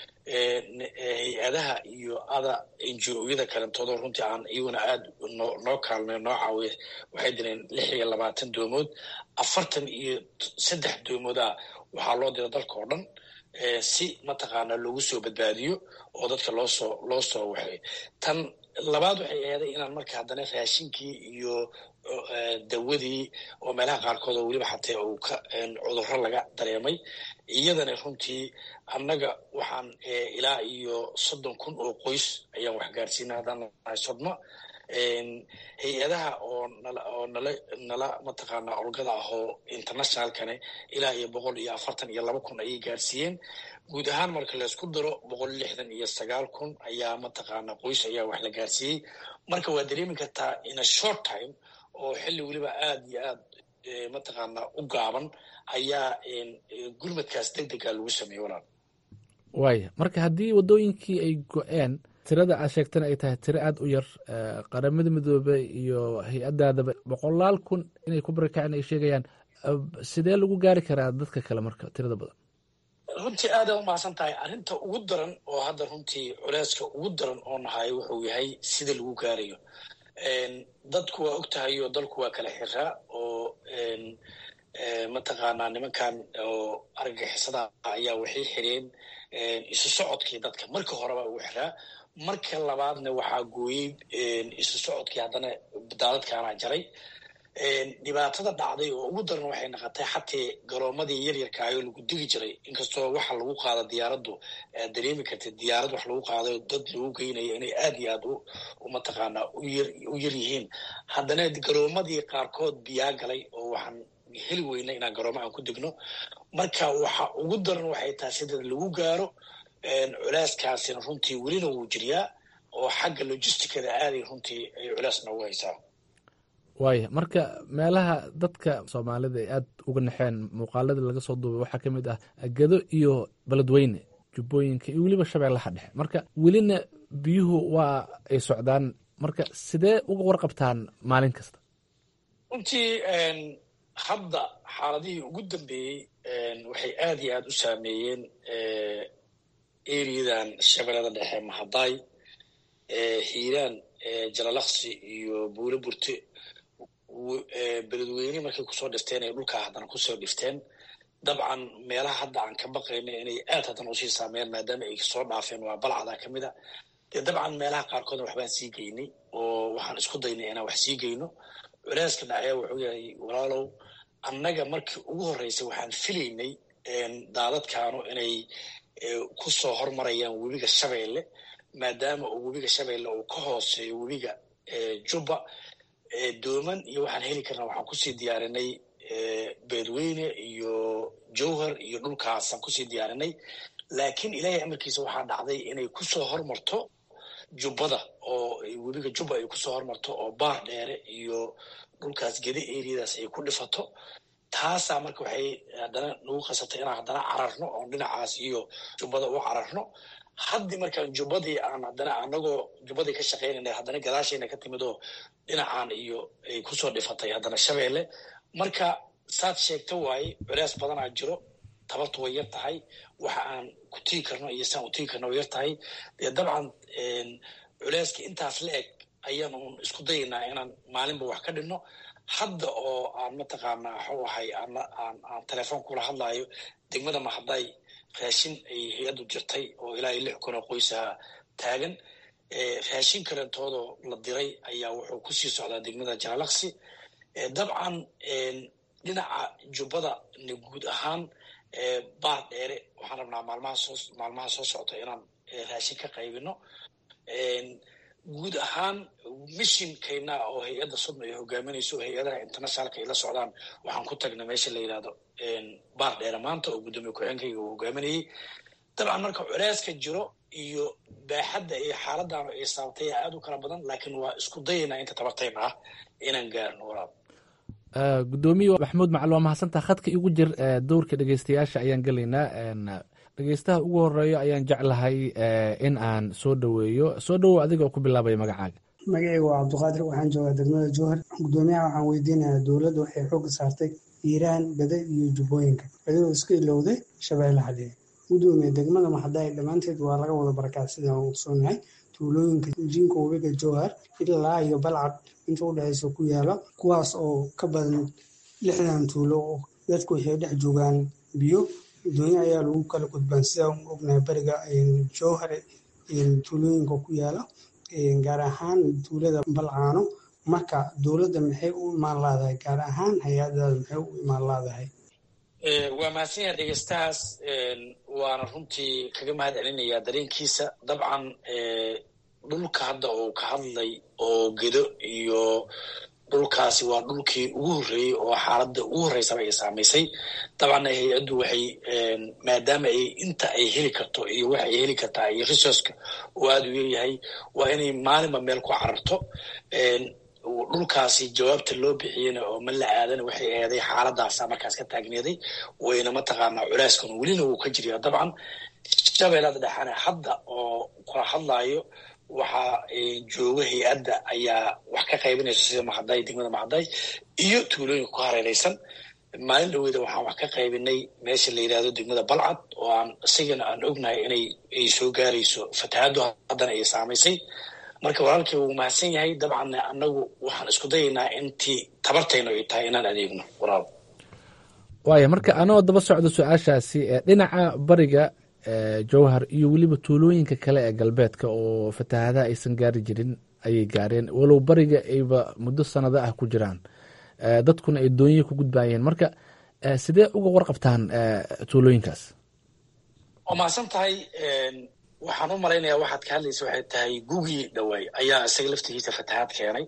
S3: hay-adaha iyo ada enjooyada kalentoodoo runtii aan iyaguna aada noo noo kaalmay noo caawiya waxay direen lix iyo labaatan doomood afartan iyo saddex doomooda waxaa loo dira dalka oo dhan si mataqaana loogu soo badbaadiyo oo dadka loo soo loo soo waxay tan labaad waxay aheeday inaan marka haddana raashinkii iyo dawadii oo meelaha qaarkood oo weliba xatee uu ka cudurro laga dareemay iyadana runtii annaga waxaan ilaa iyo soddon kun oo qoys ayaan wax gaarsiina haddaan nahay sodma hay-adaha oo nala oo nala nala mataqaana olgada ah oo internationalkane ilaa iyo boqol iyo afartan iyo laba kun ayay gaarsiiyeen guud ahaan marka laysku daro boqol lixdan iyo sagaal kun ayaa mataqaana qoys ayaa wax la gaarsiiyey marka waa dareemi kartaa in a short time oo xilli weliba aada iyo aad mataqaana u gaaban ayaa gurmadkaas deg dega lagu sameeyey walaal
S13: waaya marka haddii waddooyinkii ay go-een tirada aad sheegtana ay tahay tiro aada u yar qaramada midoobe iyo hay-addaadaba boqolaal kun inay ku barakaceen ay sheegayaan sidee lagu gaari karaa dadka kale marka tirada badan
S3: runtii aada umahadsan tahay arrinta ugu daran oo hadda runtii culeyska ugu daran oo nahay wuxuu yahay sida lagu gaarayo dadku waa og tahay oo dalku waa kala xiraa oo mataqaanaa nimankan oo argagixisada ayaa waxay xireen isu socodkii dadka marka horeba uu xiraa marka labaadna waxaa gooyey isu socodkii haddana daadadkaana jaray dhibaatada dhacday oo ugu daran waxay naqotay xatee garoomadii yaryarkaayoo lagu digi jiray inkastoo waxa lagu qaada diyaaraddu aad dareemi kartid diyaarad wax lagu qaadayo dad lagu geynayo inay aad iyo aad u mataqaanaa u yar yihiin haddana garoomadii qaarkood biyaa galay oo waxaan heli weyna inaan garooma aan ku degno marka waxa ugu daran waxay tahay sida lagu gaaro culeyskaasina runtii welina wuu jiriyaa oo xagga logisticada aaday runtii ay culeys noogu haysaa
S13: waaya marka meelaha dadka soomaalida ay aada uga naxeen muuqaalada laga soo duubay waxaa ka mid ah gedo iyo beledweyne jubbooyinka iyo weliba shabeellaha dhexe marka welina biyuhu waa ay socdaan marka sidee uga warqabtaan maalin kasta
S3: runtii hadda xaaladihii ugu dambeeyey waxay aad iyo aad u saameeyeen eriyadan shabeellada dhexe mahadaay hiiraan jalalaqsi iyo buule burte beledweyne markay kusoo dhifteen ay dhulkaa haddana kusoo dhifteen dabcan meelaha hadda aan ka baqayna inay aad haddana usii saameeyaan maadaama ay soo dhaafeen waa balcadaa ka mid a dee dabcan meelaha qaarkoodna waxbaan sii geynay oo waxaan isku daynay inaan wax sii geyno culeyska dhacya wuxuu yahay walaalow annaga markii ugu horreysay waxaan filaynay daadadkaanu inay ku soo hormarayaan webiga shabeelle maadaama uu webiga shabeelle uu ka hooseeyo webiga jubba dooman iyo waxaan heli karnaa waxaan kusii diyaarinay beledweyne iyo jowhar iyo dhulkaasaan kusii diyaarinay laakiin ilaahay amarkiisa waxaa dhacday inay kusoo hormarto jubbada oo webiga jubba ay kusoo hormarto oo baar dheere iyo dhulkaas gede eriyadaas ay ku dhifato taasaa marka waxay haddana nagu qasabtay inaan haddana cararno oon dhinacaas iyo jubbada u cararno haddii markaan jubbadii aan haddana anagoo jubbadii ka shaqaynayna haddana gadaashayna ka timid oo dhinacaan iyo ay kusoo dhifatay haddana shabeelle marka saad sheegta waaye culeys badanaa jiro tabartu way yar tahay waxa aan ku tigi karno iyo saan u tigi karno way yar tahay dee dabcan culeyska intaas la eg ayaan uun isku dayaynaa inaan maalinba wax ka dhinno hadda oo aan mataqaanaa waxuu ahay aan aan telefoon kula hadlaayo degmada mahadday raashin ay hay-addu jirtay oo ilaa iyo lix kun oo qoysaha taagan raashin kalentoodoo la diray ayaa wuxuu kusii socdaa degmada jalalaqsi dabcan dhinaca jubbada na guud ahaan baar dheere waxaan rabnaa maalmaha soo maalmaha soo socota inaan raashin ka qaybino guud ahaan mishinkayna oo hay-adda sudma ay hogaaminayso hay-adaha internationalka ay la socdaan waxaan ku tagnay meesha la yidhahdo baar dheere maanta oo guddoomiye ku-xeenkayga uu hogaaminayey dabcan marka culeyska jiro iyo baaxadda iyo xaaladdaanu ay saabtay aad u kala badan laakiin waa isku dayaynaa inta tabartayna ah inaan gaarno walaal
S13: gudoomiye maxamuud macali waa mahadsantaha khadka igu jir dowrka dhegeystayaasha ayaan gelaynaa dhegeystaha ugu horeeyo ayaan jeclahay in aan soo dhoweeyo soo dhowow adigoo ku bilaabaya magacaaga
S14: magacayga waa cabdiqaadir waxaan joogaa degmada jowhar gudoomiyaha waxaan weydiinayaa dowladda waxay xooga saartay hiiraan bade iyo jubbooyinka adigoo iska ilowday shabeellaha dhexe gudoomiye degmada maxadaay dhammaanteed waa laga wada barakaa sidaan ogsoonahay tuulooyinka jiinka webiga jowhar ilaa iyo balcad inta u dhexeysa ku yaala kuwaas oo ka badan lixdan tuulo oo dadku waxay dhex joogaan biyo doonyo ayaa lagu kala gudbaan sidaan ognahay beriga jowhar tuulooyinka ku yaala gaar ahaan tuulada balcaano marka dowladda maxay u imaan laadahay gaar ahaan hay-adaada maxay u imaan laadahay
S3: waa mahadsan yaha dhegeystahaas waana runtii kaga mahad celinayaa dareenkiisa dabcan dhulka hadda uu ka hadlay oo gedo iyo dhulkaasi waa dhulkii ugu horreeyey oo xaaladda ugu horreysaba ay saamaysay dabcanna hay-addu waxay maadaama ay inta ay heli karto iyo waxa ay heli kartaa iyo resourceka oo aada u yaryahay waa inay maalinba meel ku cararto dhulkaasi jawaabta loo bixiyena oo ma la aadana waxay eeday xaaladaasa markaas ka taagneeday wayna mataqaanaa culeyskan welina wuu ka jiriya dabcan shabeellada dhexane hadda oo kula hadlaayo waxaa jooga hay-adda ayaa wax ka qaybinaysa sida maxaday degmada maxaday iyo tuulooyinka ku hareereysan maalin dhaweyda waxaan wax ka qaybinay meesha la yidhahdo degmada balcad oo aan isigana aan ognahay inay ay soo gaarayso fatahaaddu haddana ay saamaysay marka walaalkii wuu mahadsan yahay dabcan annagu waxaan isku dayaynaa intii tabartaynu ay tahay inaan adeegno walaal
S13: waaya marka anoo daba socdo su-aashaasi dhinaca bariga jowhar iyo weliba tuulooyinka kale ee galbeedka oo fatahaadaha aysan gaari jirin ayay gaareen walow bariga ayba muddo sanado ah ku jiraan dadkuna ay doonyi ku gudbayeen marka sidee uga warqabtaan tuulooyinkaas
S3: waa mahadsan tahay waxaan u malaynayaa waxaad ka hadlaysa waxay tahay gugii dhawaay ayaa isaga laftigiisa fatahaad keenay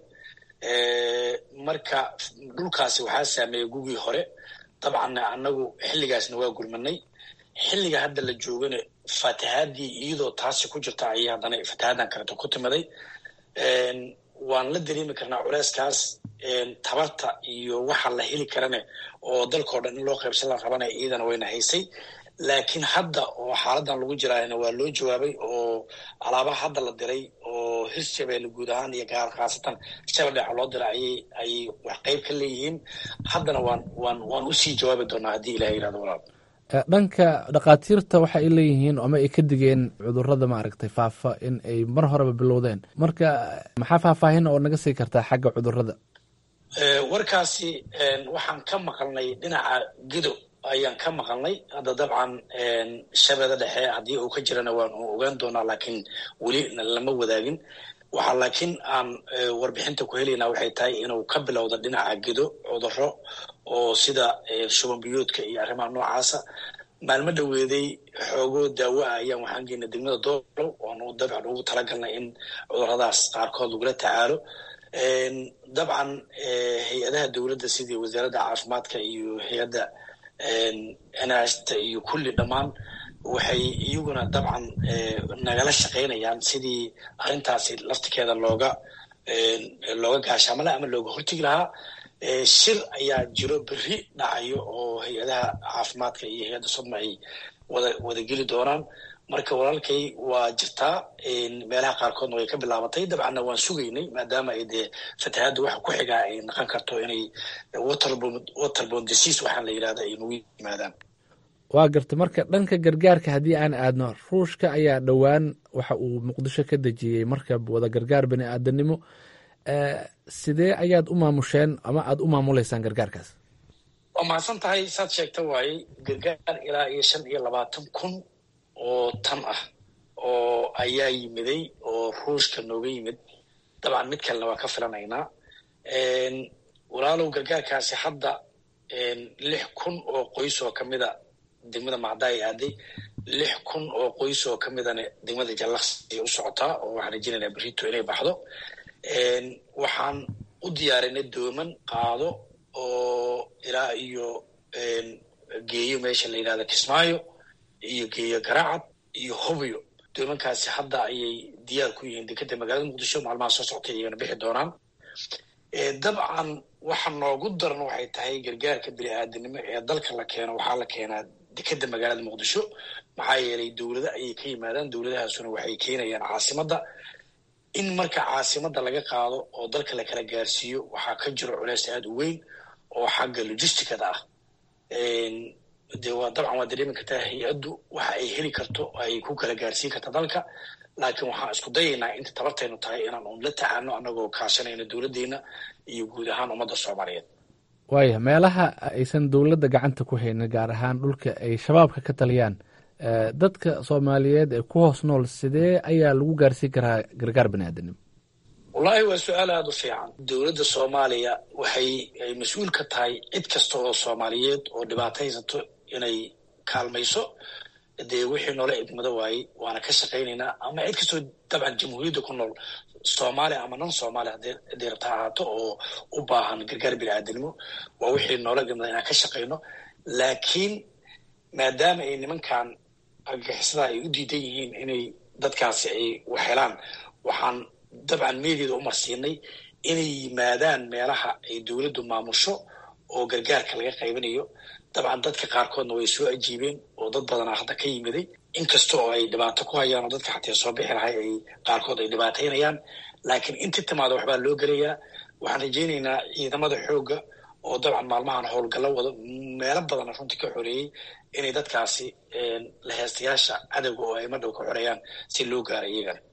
S3: marka dhulkaasi waxaa saameeyey gugii hore dabcanna annagu xilligaasna waa gurmanay xilliga hadda la joogana fatahaadii iyadoo taasi ku jirta ayay haddana fatahaadan kaleto ku timaday waan la dareemi karnaa culeyskaas tabarta iyo waxa la heli karane oo dalkao dhan in loo qaybsan la rabanaya iyadana wayna haysay laakiin hadda oo xaaladan lagu jiraayna waa loo jawaabay oo alaabaha hadda la diray oo hirshabeelle guud ahaan iyo gaar khaasatan shabeldheexa loo diray ayay ayay wax qayb ka leeyihiin haddana waan waan waan usii jawaabi doonaa haddii ilaha yirahdo walaal
S13: dhanka dhakhaatiirta waxa ay leeyihiin ama ay ka digeen cudurada maaragtay faafa in ay mar horeba bilowdeen marka maxaa faahfaahin oo naga sii kartaa xagga cudurada
S3: warkaasi waxaan ka maqalnay dhinaca gido ayaan ka maqalnay hadda dabcan shabeeda dhexe haddii uu ka jirana waan ogaan doonaa laakiin weli lama wadaagin waxaa laakiin aan warbixinta ku helaynaa waxay tahay inuu ka bilowda dhinaca gido cuduro oo sida shuban biyoodka iyo arrimaha noocaasa maalmo dhoweeday xoogoo daawo ah ayaan waxaan geynay degmada doolow oonu dabcan ugu talagalnay in cuduradaas qaarkood lagula tacaalo dabcan hay-adaha dowladda sidii wasaaradda caafimaadka iyo hay-adda nhta iyo kulli dhammaan waxay iyaguna dabcan nagala shaqaynayaan sidii arrintaasi laftikeeda looga looga gaashaamala ama looga hortegi lahaa shir ayaa jiro beri dhacayo oo hay-adaha caafimaadka iyo hay-adda sodma ay wada wadageli doonaan marka walaalkay waa jirtaa meelaha qaarkoodna way ka bilaabatay dabcanna waan sugaynay maadaama ay dee fatahaadda waxa ku xigaa ay naqon karto inay waterbon disease waxaan la yidhahda ay nagu yimaadaan
S13: waa garta marka dhanka gargaarka haddii aan aadno ruushka ayaa dhowaan waxa uu muqdisho ka dejiyey markab wada gargaar bani aadanimo sidee ayaad u maamusheen ama aada u maamuleysaan gargaarkaas
S3: waa mahadsan tahay saad sheegta waaye gargaar ilaa iyo shan iyo labaatan kun oo tan ah oo ayaa yimiday oo ruushka nooga yimid dabcan mid kalena waa ka filanaynaa walaalow gargaarkaasi hadda lix kun oo qoys oo kamida degmada macdaay aaday lix kun oo qoys oo kamidana degmada jallaqsi ay u socotaa oo waxaan rajinaynaa berito inay baxdo waxaan u diyaarinay dooman qaado oo ilaa iyo geeyo meesha la yidhahda kismaayo iyo geeyo garaacad iyo hobyo doomankaasi hadda ayay diyaar ku yihiin dekeda magaalada muqdisho maalmaha soo soctay iyagana bixi doonaan dabcan waxa noogu daran waxay tahay gargaarka bini aadanimo ee dalka la keeno waxaa la keenaa dekeda magaalada muqdisho maxaa yeelay dowlado ayay ka yimaadaan dowladahaasuna waxay keenayaan caasimadda in marka caasimadda laga qaado oo dalka la kala gaarsiiyo waxaa ka jiro culeys aada u weyn oo xagga logisticada ah de waa dabcan waa dareemi kartaa hay-addu waxa ay heli karto ay ku kala gaarsiin karta dalka laakiin waxaan isku dayaynaa inta tabartaynu tahay inaan un la tacaano annagoo kaashanayno dowladdeena iyo guud ahaan ummadda soomaaliyeed
S13: waaya meelaha aysan dowladda gacanta ku haynin gaar ahaan dhulka ay shabaabka ka taliyaan dadka soomaaliyeed ee ku hoos nool sidee ayaa lagu gaarsiin karaa gargaar bani aadanimo
S3: wallaahi waa su-aal aada u fiican dowladda soomaaliya waxay ay mas-uul ka tahay cid kasta oo soomaaliyeed oo dhibaato haysato inay kaalmayso dee wixii noola idmado waayey waana ka shaqaynaynaa ama cid kastoo dabcan jamhuuriyadda ku nool soomaaliya ama non soomaaliya haddii rabta ahaato oo u baahan gargaar bini aadanimo waa wixii noola idmada inaan ka shaqayno laakiin maadaama ay nimankan argagixisada ay u diidan yihiin inay dadkaasi ay waxhelaan waxaan dabcan meediada u marsiinay inay yimaadaan meelaha ay dowladdu maamusho oo gargaarka laga qaybanayo dabcan dadka qaarkoodna way soo ajiibeen oo dad badanaa hadda ka yimiday inkasta oo ay dhibaato ku hayaan oo dadka xatee soo bixi lahay ay qaarkood ay dhibaataynayaan laakiin intii timaada waxbaa loo gelayaa waxaan rajaynaynaa ciidamada xoogga oo dabcan maalmahan howlgallo wado meelo badana runtii ka xoreeyey inay dadkaasi laheystayaasha cadowga oo ay madhow ka xoreeyaan si loo gaaro iyagana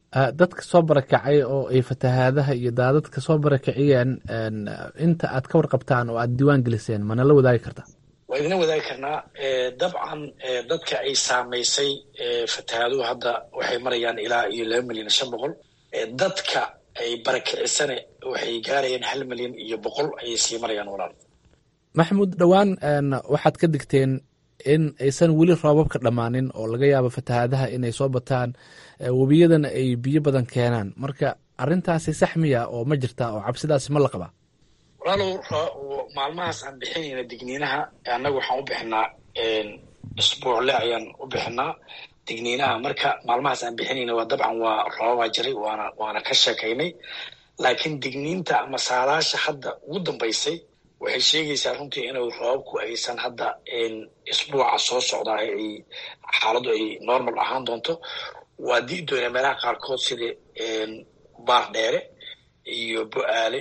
S13: dadka soo barakacay oo ay fatahaadaha iyo daadadka soo barakiciyeen inta aad ka warqabtaan oo aad diiwaan geliseen mana la wadaagi kartaa
S3: waa idina wadaagi karnaa dabcan dadka ay saamaysay fatahaaduhu hadda waxay marayaan ilaa iyo laba milyan shan boqol dadka ay barakicisane waxay gaarayaan hal milyan iyo boqol ayay sii marayaan walaal
S13: maxamuud dhowaan waxaad ka digteen in aysan weli roobab ka dhammaanin oo laga yaabo fatahaadaha inay soo bataan webiyadana ay biyo badan keenaan marka arrintaasi sax miya oo ma jirta oo cabsidaasi ma la qabaa
S3: walaalow maalmahaas aan bixinayna digniinaha annaga waxaan u bixinaa isbuucle ayaan u bixinaa digniinaha marka maalmahaas aan bixinayna waa dabcan waa roobabaa jiray waana waana ka sheekaynay laakiin digniinta ama saalaasha hadda ugu dambaysay waxay sheegaysaa runtii inuu roobabku aysan hadda isbuuca soo socdaa ay xaaladdu ay normal ahaan doonto waa dii doonaa meelaha qaarkood sida baar dheere iyo bo-aale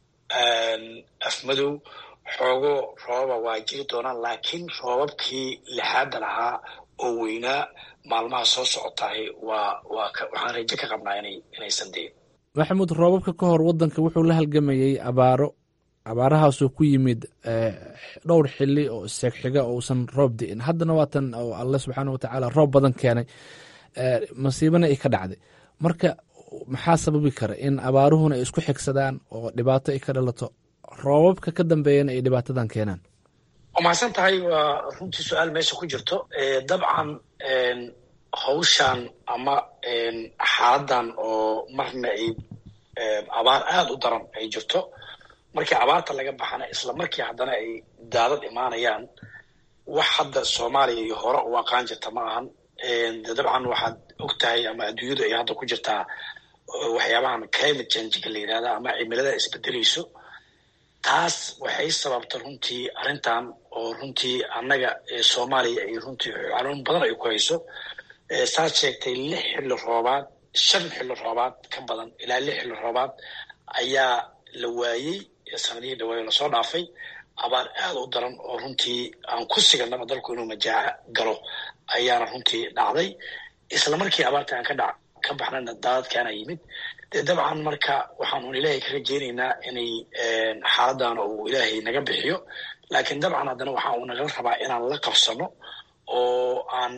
S3: afmadow xoogo roobaba waa jiri doonaan laakiin roobabkii lixaadda lahaa oo weynaa maalmaha soo socotahay waa waa waxaan rajo ka qabnaa inay inaysan dein
S13: maxamuud roobabka ka hor waddanka wuxuu la halgamayey abaaro abaarahaasoo ku yimid dhowr xili oo isseegxiga oo uusan roob di'in haddana waatan oo alle subxaana watacaala roob badan keenay masiibana ay ka dhacday marka maxaa sababi kara in abaaruhuna ay isku xigsadaan oo dhibaato ay ka dhalato roobabka ka dambeeyana ay dhibaatadan keenaan
S3: waa mahadsan tahay waa runtii su-aal meesha ku jirto dabcan hawshan ama xaaladan oo marna ay abaar aada u daran ay jirto markii abaarta laga baxana isla markii haddana ay daadad imaanayaan wax hadda soomaaliya iyo hore u aqaan jirta ma ahan de dabcan waxaad og tahay ama adduunyadu ay hadda ku jirtaa waxyaabahan climate changeka la yidhahda ama cimilada isbedelayso taas waxay sababta runtii arrintan oo runtii annaga soomaaliya ay runtii xanuun badan ay ku hayso saad sheegtay lix xilli roobaad shan xilli roobaad ka badan ilaa lix xilli roobaad ayaa la waayey sanadihii dhawaayo lasoo dhaafay abaar aada u daran oo runtii aan ku siganaba dalku inuu majaaca galo ayaana runtii dhacday isla markii abaarta aan ka dha ka baxnana daadadkaana yimid dee dabcan marka waxaan un ilaahay ka rajeynaynaa inay xaaladdan uu ilaahay naga bixiyo laakiin dabcan haddana waxaa uu nagala rabaa inaan la qabsano oo aan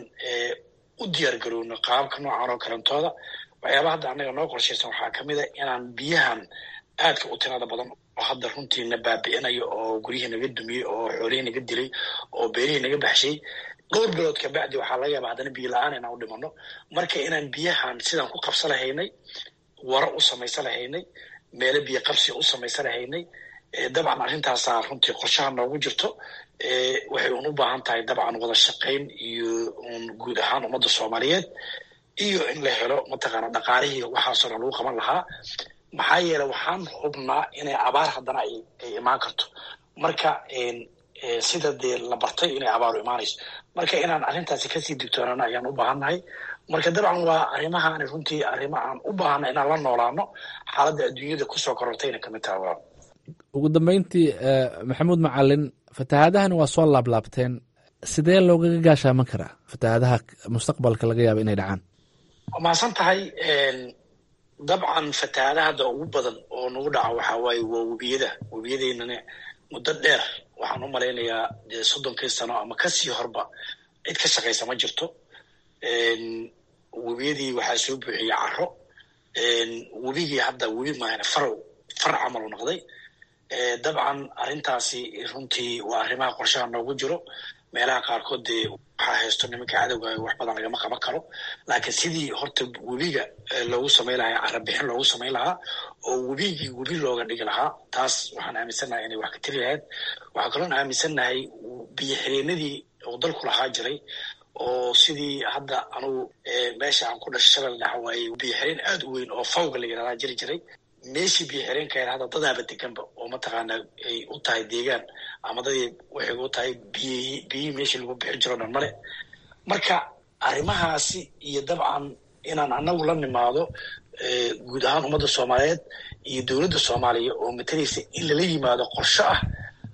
S3: u diyaar garowno qaababka noocan oo kalentooda waxyaaba hadda annaga noo qorshaysan waxaa ka mid a inaan biyahan aadka u tirada badan oo hadda runtii na baabi'inayo oo guryihii naga dumiyey oo xoolihii naga dilay oo beerihii naga baxshay dhowr bilood kabacdi waxaa laga yaaba haddana biyo la-aan inaan u dhimano marka inaan biyahan sidaan ku qabsa lahaynay wara u samaysa lahaynay meelo biyo qabsi u samaysa lahaynay dabcan arrintaasaa runtii qorshaha noogu jirto waxay un u baahan tahay dabcan wada shaqayn iyo un guud ahaan ummadda soomaaliyeed iyo in la helo mataqaana dhaqaalihii waxaasoo dhan lagu qaban lahaa maxaa yeele waxaan hubnaa inay abaar haddana ay imaan karto marka sida dee la bartay inay abaaru imaanayso marka inaan arrintaasi kasii digtoonana ayaan u baahannahay marka dabcan waa arrimahaani runtii arrimo aan u baahana inaan la noolaano xaaladda adduunyada kusoo korortayna kamid taha waa
S13: ugu dambeyntii maxamuud macalin fatahaadahani waa soo laablaabteen sidee loogaga gaashaaman karaa fatahaadaha mustaqbalka laga yaaba inay dhacaan
S3: waa mahadsan tahay dabcan fatahaadaha hadda ugu badan oo nagu dhaca waxaa waaye waa webiyada webiyadeynana muddo dheer waxaan u malaynayaa dee soddonkii sano ama kasii horba cid ka shaqaysa ma jirto webiyadii waxaa soo buuxiyey caro webigii hadda webi maahane far far camal u noqday dabcan arrintaasi runtii waa arrimaha qorshaha noogu jiro meelaha qaarkood dee waxaa haysto nimanka cadowga wax badan lagama qaban karo laakiin sidii horta webiga loogu samayn lahaa carabixin loogu samayn lahaa oo webigii webi looga dhigi lahaa taas waxaan aaminsannahay inay wax ka tiri lahayd waxaa kaloon aaminsannahay biyo xireenadii oo dalku lahaa jiray oo sidii hadda anugu meesha aan ku dhashay shalal dhaxa waaye biyo xireen aada u weyn oo fawga la yidhahdaa jiri jiray meeshii biyo xireenka hadda dadaaba deganba oo mataqaana ay u tahay deegaan ama dadii waxay u tahay biyihii biyihii meeshii lagu bixin jiro dhan male marka arrimahaasi iyo dabcan inaan anagu la nimaado guud ahaan ummadda soomaaliyeed iyo dowladda soomaaliya oo matalaysa in lala yimaado qorsho ah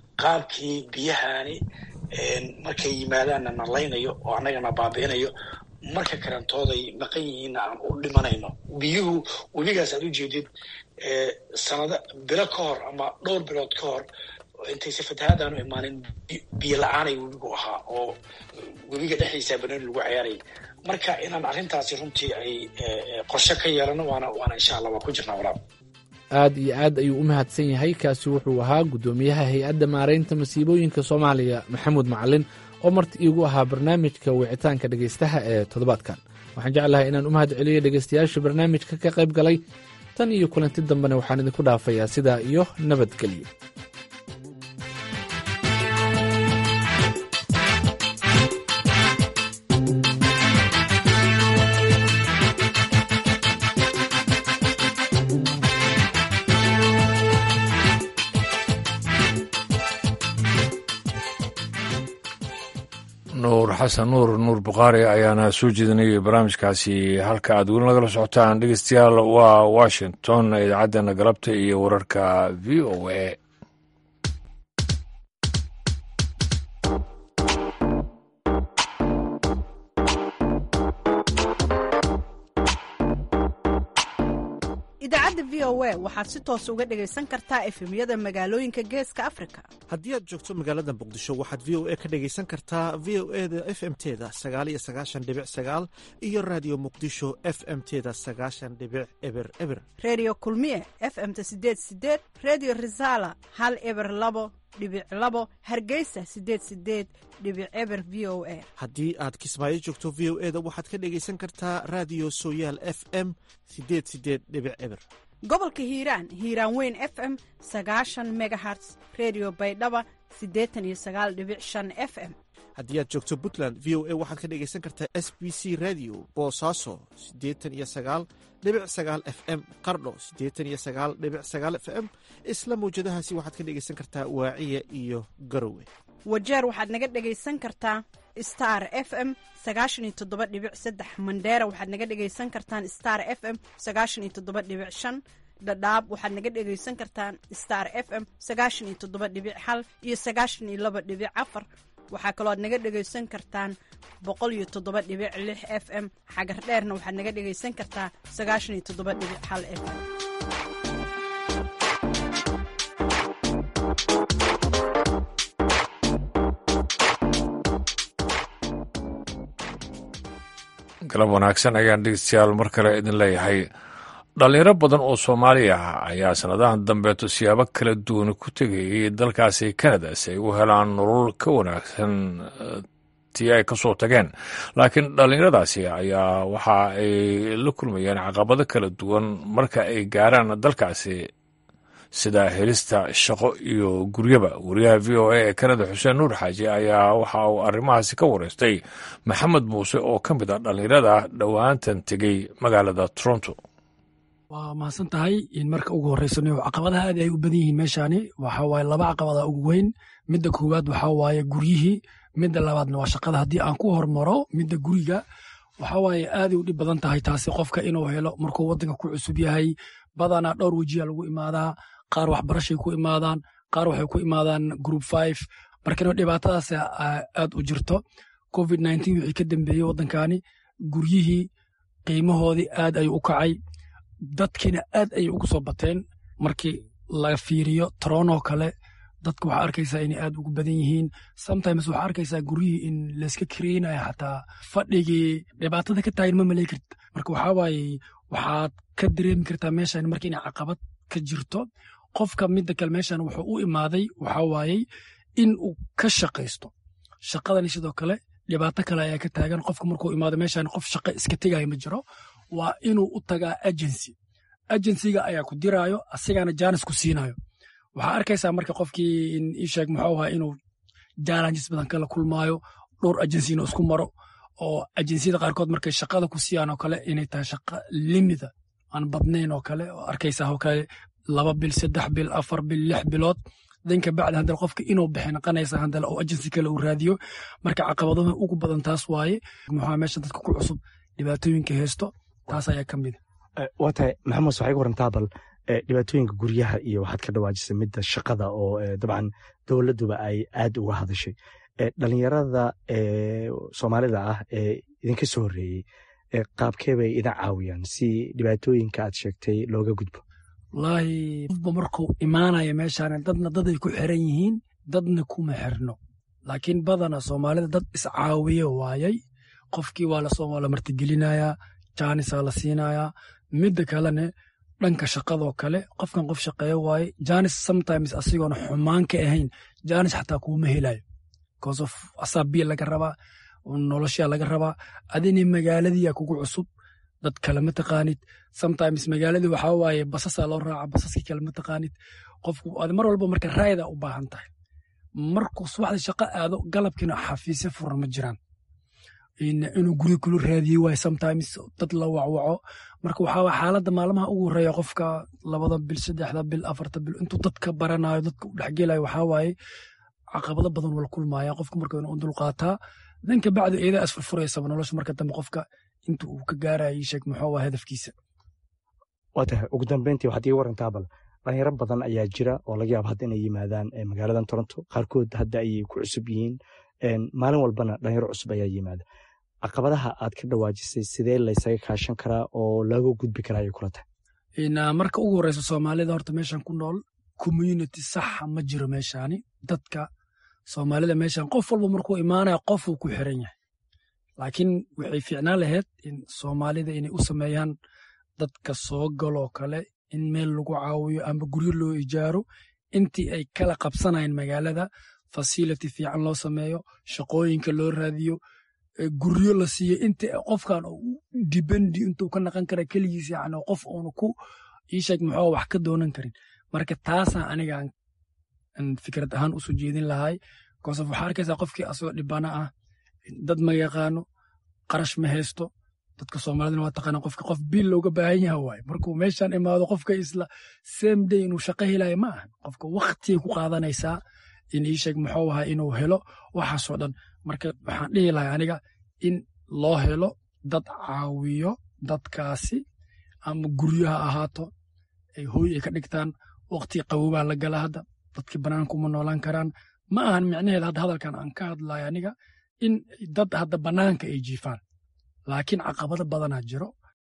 S3: qaabkii biyahani markay yimaadaanna na laynayo oo annagana baabi'inayo marka karantooday maqan yihiinna aan u dhimanayno biyuhu webigaas aad u jeedid sanado bilo ka hor ama dhowr bilood ka hor intayse fatahaadaanu imaanin biyo la-aanay webigu ahaa oo webiga dhexdiisa banooni lagu ciyaarayay marka inaan arrintaasi runtii ay qorshe ka yeelano waana waana insha allah waa ku jirnaa walaal
S13: aad iyo aad ayuu u mahadsan yahay kaasi wuxuu ahaa guddoomiyaha hay-adda maaraynta masiibooyinka soomaaliya maxamuud macalin oo marti iigu ahaa barnaamijka wicitaanka dhegaystaha ee toddobaadkan waxaan jeclahay inaan u mahad celiyo dhegaystayaasha barnaamijka ka qayb galay tan iyo kulanti dambena waxaan idinku dhaafayaa sidaa iyo nabadgelyo
S1: nuur xasan nuur nuur bukhaari ayaana soo jeedinayay barnaamijkaasi halka aad weli nagala socotaan dhegeystayaal waa washington idaacaddeena galabta iyo wararka v o a
S15: idaacadda v o a waxaad si toos uga dhegaysan kartaa efemyada magaalooyinka geeska afrika
S5: haddii aad joogto magaalada muqdisho waxaad v o a ka dhegaysan kartaa v o e da f m teda sagaal iyo sagaashan dhibic sagaal iyo raadiyo muqdisho f m teda sagaashan dhibic eber eber
S15: redio kulmiye f m ta sideed sideed redio resala hal eber labo dhibic labo hargeysa sideed sideed dhibic eber v o a
S5: haddii aad kismaayo joogto v o e da waxaad ka dhegaysan kartaa raadiyo sooyaal f m sideed sideed dhibic eber
S15: gobolka hiiraan hiiraan weyn f m sagaashan megaherts redio baydhaba siddeetan iyo sagaal dhibic shan f m
S5: haddii aad joogto puntland v o a waxaad ka dhegaysan kartaa s b c radio boosaaso siddeetan iyo sagaal dhibic sagaal f m qardho siddeetan iyo sagaal dhibic sagaal f m isla mawjadahaasi waxaad ka dhegaysan kartaa waaciya iyo garowe
S15: wajeer waxaad naga dhegaysan kartaa star f m sagaashan iyo toddoba dhibic saddex mandheera waxaad naga dhegaysan kartaan star f m sagaashan iyo toddoba dhibic shan dhadhaab waxaad naga dhegaysan kartaan star f m sagaashan iyo toddoba dhibic hal iyo sagaashan iyo laba dhibic afar waxaa kaloo aad naga dhegaysan kartaan boqol iyo toddoba dhibic lix f m xagar dheerna waxaad naga dhegaysan kartaa sagaashan iyo toddoba dhibic hal f m
S1: galab wanaagsan ayaan dhegeystayaal mar kale idin leeyahay dhalinyaro badan oo soomaali ah ayaa sannadahan dambeeto siyaabo kala duwan ku tegayay dalkaasi kanada si ay u helaan nolol ka wanaagsan tii ay kasoo tageen laakiin dhallinyaradaasi ayaa waxa ay la kulmayeen caqabado kala duwan marka ay gaaraan dalkaasi sida helista shaqo iyo guryaba wariyaha v o a ee kanada xuseen nuur xaaji ayaa waxa uu arrimahaasi ka wareystay maxamed muuse oo ka mid ah dhallinyarada dhowaantan tegey magaalada toronto
S16: waa mahadsan tahay in marka ugu horreysano caqabadaha aad ay u badan yihiin meeshaani waxa waaye laba caqabada ugu weyn midda koowaad waxaa waaye guryihii midda labaadna waa shaqada haddii aan ku hormaro midda guriga waxa waaye aaday u dhib badan tahay taasi qofka inuu helo markuu waddanka ku cusub yahay badanaa dhowr wejiya lagu imaadaa qaar waxbarashay ku imaadaan qaar waxay ku imaadaan group five markana dhibaatadaas aad u jirto covid nineteen wixii ka dambeeyey waddankani guryihii qiimahoodii aad ayuu u kacay dadkiina aad ayay ugu soo bateen markii laga fiiriyo toronoo kale dadka waxaa arkaysaa inay aad ugu badan yihiin sometimes waxaa arkaysaa guryihii in layska kareynayo xataa fadhigii dhibaatada ka taagan ma malay karta marka waxaa waaye waxaad ka dareemi kartaa meeshan marka inay caqabad ka jirto qofka midda kale meeshan wuxuu u imaaday waxaa waayey in uu ka shaqaysto shaqadani sidoo kale dhibaato kale ayaa ka taagan qofka markuu imaado meeshan qof shaqo iska tegaya ma jiro waa inuu u tagaa agency agencyga ayaa ku diraayo asigana jaanis ku siinayo waxaa arkaysaa marka qofkii isheeg muxuu ahaa inuu challenges badan kala kulmaayo dhowr agency inuu isku maro oo agenciyada qaarkood markay shaqada ku siiyaan oo kale inay tahay shaqa limida aan badnayn oo kale oo arkaysaa oo kale laba bil saddex bil afar bil lix bilood danka bacdi haddana qofka inuu bixi naqanaysa haddana oo agency kale uu raadiyo marka caqabadaha ugu badan taas waaye muxuu meesha dadka ku cusub dhibaatooyinka haysto taas ayaa ka mid
S17: waa tahay maxamed waxay ga warantaa bal dhibaatooyinka guryaha iyo waxaad ka dhawaajisay midda shaqada oo dabcan dowladduba ay aad uga hadashay dhalinyarada soomaalida ah ee idinka soo horreeyey qaabkee bay idin caawiyaan si dhibaatooyinka aad sheegtay looga gudbo
S16: wallaahi qofba markuu imaanaya meeshaan dadna daday ku xiran yihiin dadna kuma xirno laakiin badana soomaalida dad iscaawiye waayay qofkii waa lasoo la martigelinayaa jaanisaa la siinayaa midda kalene dhanka shaqadoo kale qofkan qof shaqeeyo waaye janis sometimes asigoona xumaan ka ahayn janis xataa kuuma helayo because of asaa biya laga rabaa noloshaa laga rabaa adina magaaladiia kugu cusub dad kale ma taqaanid sometimes magaaladii waxaa waaye basasaa loo raaca basaskii kale ma taqaanid qofku ad mar walba marka raayada u baahan tahay markuu subaxda shaqo aado galabkiina xafiisyo furan ma jiraan inuu guri kula raadiye waay sometimes dad la wacwaco marka waxaa xaaladda maalmaha ugu horeeya qofka labada bil saddexda bil afarta bil intuu dadka baranayo dadka u dhexgelayo waxaa waaye caqabado badan wala kulmaya qofka marka inuu dulqaataa danka bacdi eedaa isfurfuraysaba nolosha marka dambe qofka inta uu ka gaaraya sheeg muxuu waa hadafkiisa
S17: waa tahay ugu dambeyntii waxaad ii warantaa bal dhalinyaro badan ayaa jira oo laga yaaba hadda inay yimaadaan magaaladan toronto qaarkood hadda ayay ku cusub yihiin maalin walbana dhalinyaro cusub ayaa yimaada caqabadaha aad ka dhawaajisay sidee laysaga kaashan karaa oo looga gudbi karaa ayay kula tahay
S16: marka ugu horeysa soomaalida horta meeshan ku nool community saxa ma jiro meeshaani dadka soomaalida meeshan qof walba markuu imaanaya qofuu ku xiran yahay laakiin waxay fiicnaan lahayd in soomaalida inay u sameeyaan dadka soo galoo kale in meel lagu caawiyo ama guryo loo ijaaro intii ay kala qabsanayeen magaalada fasility fiican loo sameeyo shaqooyinka loo raadiyo guryo la siiyo inta qofkan dibendi intuu ka naqan kara keligiis yani qof uuna ku iisheeg muxuu wax ka doonan karin marka taasaan anigaan fikrad ahaan usoo jeedin lahay kosof waxaa arkaysaa qofkii asagoo dhibana ah dad ma yaqaano qarash ma haysto dadka soomaalidana waa taqaana qofka qof biil looga baahan yaha waaye markuu meeshan imaado qofka isla same day inuu shaqo helayo ma ahan qofka waktigay ku qaadanaysaa in iisheeg muxuu ahaa inuu helo waxaasoo dhan marka waxaan dhihi lahay aniga in loo helo dad caawiyo dadkaasi ama guryo ha ahaato ay hooy ay ka dhigtaan wakti qabowbaa la gala hadda dadkii banaanka uma noolaan karaan ma ahan micnaheed hadda hadalkan aan ka hadlayo aniga in dad hadda banaanka ay jiifaan laakiin caqabado badanaa jiro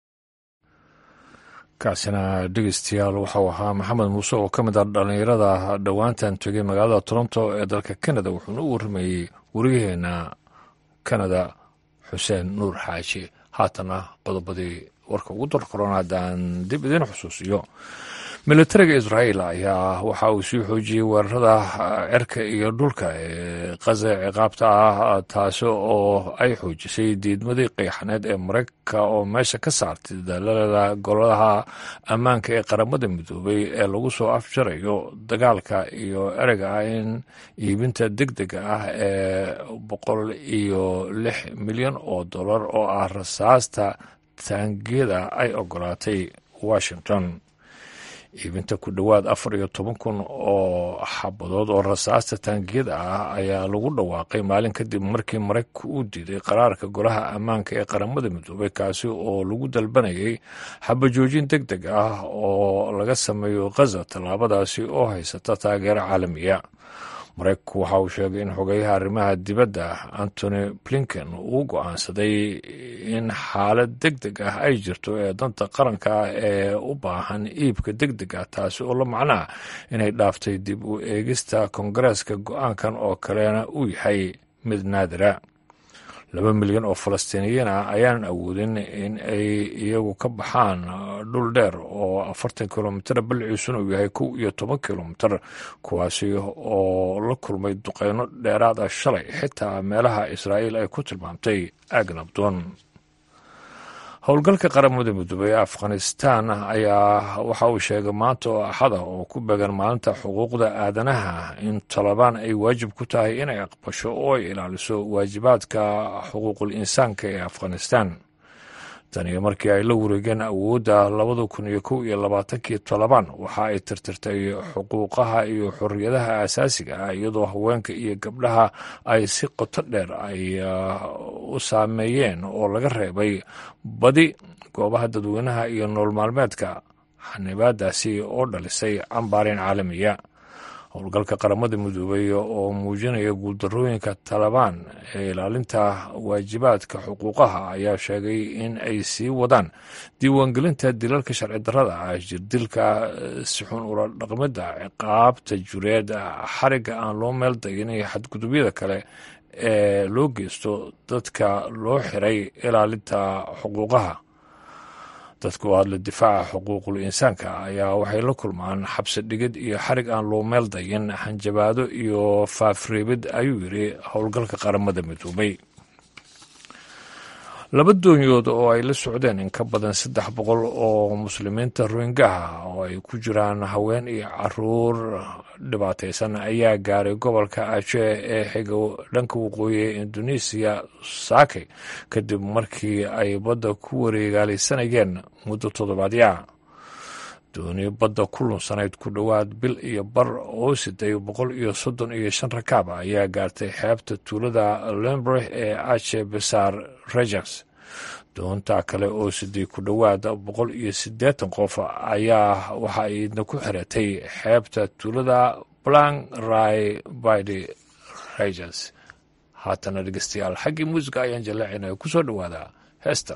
S1: kaasina dhegeystayaal waxau ahaa maxamed muuse oo ka mid ah dhallinyarada dhowaantan tegay magaalada toronto ee dalka kanada wuxuuna u warramayey wariyaheena kanada xuseen nuur xaaji haatana qodobadii warka ugu darkoron haddaan dib idiin xusuusiyo militariga israa'iil ayaa waxa uu sii xoojiyey weerarada cirka iyo dhulka ee qaza ciqaabta ah taasi oo ay xoojisay diidmadii qeexaneed ee maraykanka oo meesha ka saartay dadaalada golaha ammaanka ee qaramada midoobay ee lagu soo afjarayo dagaalka iyo ereyga ah in iibinta deg dega ah ee boqol iyo lix milyan oo dollar oo ah rasaasta taangiyada ay ogolaatay washington iibinta ku dhowaad afar iyo toban kun oo xabadood oo rasaasta taangiyada ah ayaa lagu dhawaaqay maalin kadib markii maraykanku uu diiday qaraarka golaha ammaanka ee qaramada midoobay kaasi oo lagu dalbanayay xabajoojin deg deg ah oo laga sameeyo khaza tallaabadaasi oo haysata taageero caalamiya maraykanku waxa uu sheegay in xogeyaha arrimaha dibadda antony blinken uu go'aansaday in xaalad deg deg ah ay jirto ee danta qaranka ah ee u baahan iibka deg deg ah taasi oo la macnaa inay dhaaftay dib u eegista kongareeska go-aankan oo kalena uu yahay mid naadira laba milyan oo falastiiniyiin ah ayaanan awoodin in ay iyagu ka baxaan dhul dheer oo afartan kilomitar balciisuna uu yahay kow iyo toban kilomitar kuwaasi oo la kulmay duqeyno dheeraad ah shalay xitaa meelaha israa'iil ay ku tilmaamtay agnabdon howlgalka qaramada midoobey ee afghanistan ayaa waxa uu sheegay maanta oo axada oo ku beegan maalinta xuquuqda aadanaha in talabaan ay waajib ku tahay inay aqbasho oo ay ilaaliso waajibaadka xuquuqul insaanka ee afghanistan tan iyo markii ay la wareegeen awoodda labada kun iyo kow iyo labaatankii tolobaan waxa ay tirtirtay xuquuqaha iyo xorriyadaha asaasiga ah iyadoo haweenka iyo gabdhaha ay si qoto dheer ay u saameeyeen oo laga reebay badi goobaha dadweynaha iyo nool maalmeedka xanibaadaasi oo dhalisay cambaarin caalamiya howlgalka qaramada midoobay oo muujinaya guuldarooyinka talabaan ee ilaalinta waajibaadka xuquuqaha ayaa sheegay in ay sii wadaan diiwaangelinta dilalka sharci darrada ah jirdilka sixun ula dhaqmida ciqaabta jureed xariga aan loo meel dagin iyo xadgudubyada kale ee loo geysto dadka loo xiray ilaalinta xuquuqaha dadka u hadla difaaca xuquuqul insaanka ayaa waxay la kulmaan xabsi dhigid iyo xarig aan loo meel dayin hanjabaado iyo faafreebid ayuu yidhi howlgalka qaramada midoobay laba doonyood oo ay la socdeen in ka badan saddex boqol oo muslimiinta rohingaha oo ay ku jiraan haween iyo caruur dhibaataysan ayaa gaaray gobolka ajee ee xiga dhanka waqooyi ee indonesiya saakay kadib markii ay badda ku wareegaalaysanayeen muddo toddobaadyaa dooni badda ku lunsanayd ku dhowaad bil iyo bar oo siday boqol iyo soddon iyo shan rakaab ayaa gaartay xeebta tuulada lembreh ee ache besar regens doontaa kale oo siday ku dhowaad boqol iyo siddeetan qof ayaa waxa ay idna ku xiratay xeebta tuulada blank rai bidi regens haatana dhegeystayaal xaggii muusiga ayaan jaleecinaya ku soo dhowaada heestan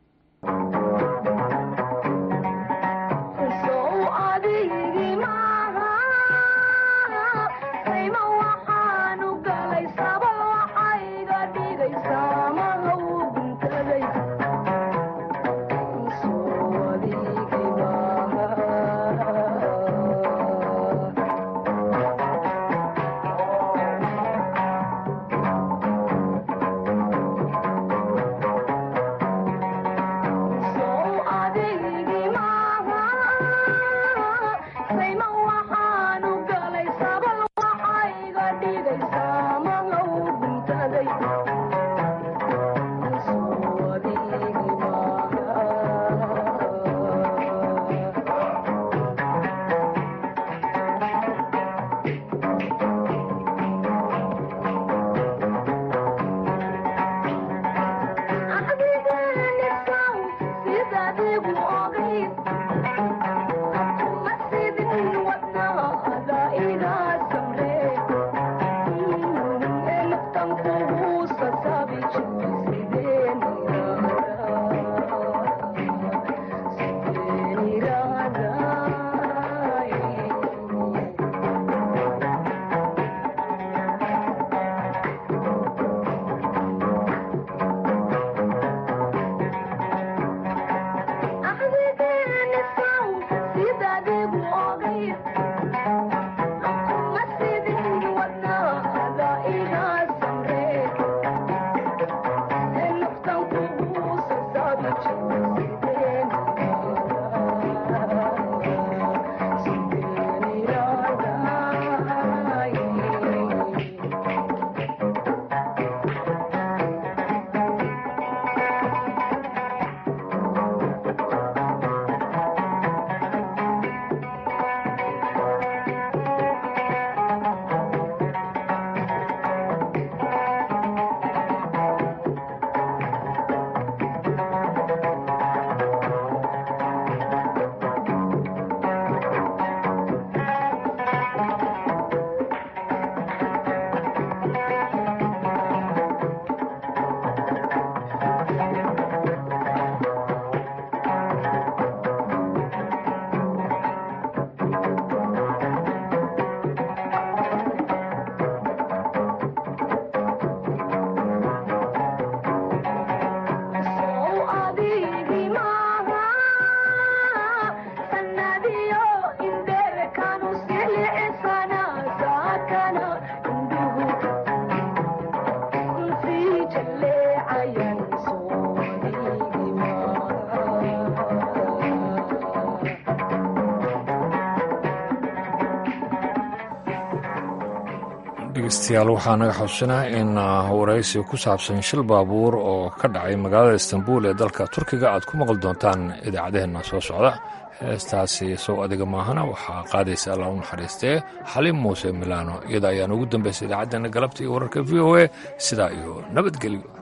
S1: dhegeystayaal waxaa naga xusinaa in waraysi ku saabsan shil baabuur oo ka dhacay magaalada istanbul ee dalka turkiga aad ku maqli doontaan idaacadaheenna soo socda heestaasi sow adiga maahana waxaa qaadaysa alla u naxariistee xaliim muuse milano iyada ayaan ugu dambaysay idaacaddeenna galabta iyo wararka v o a sidaa iyo nabadgelyo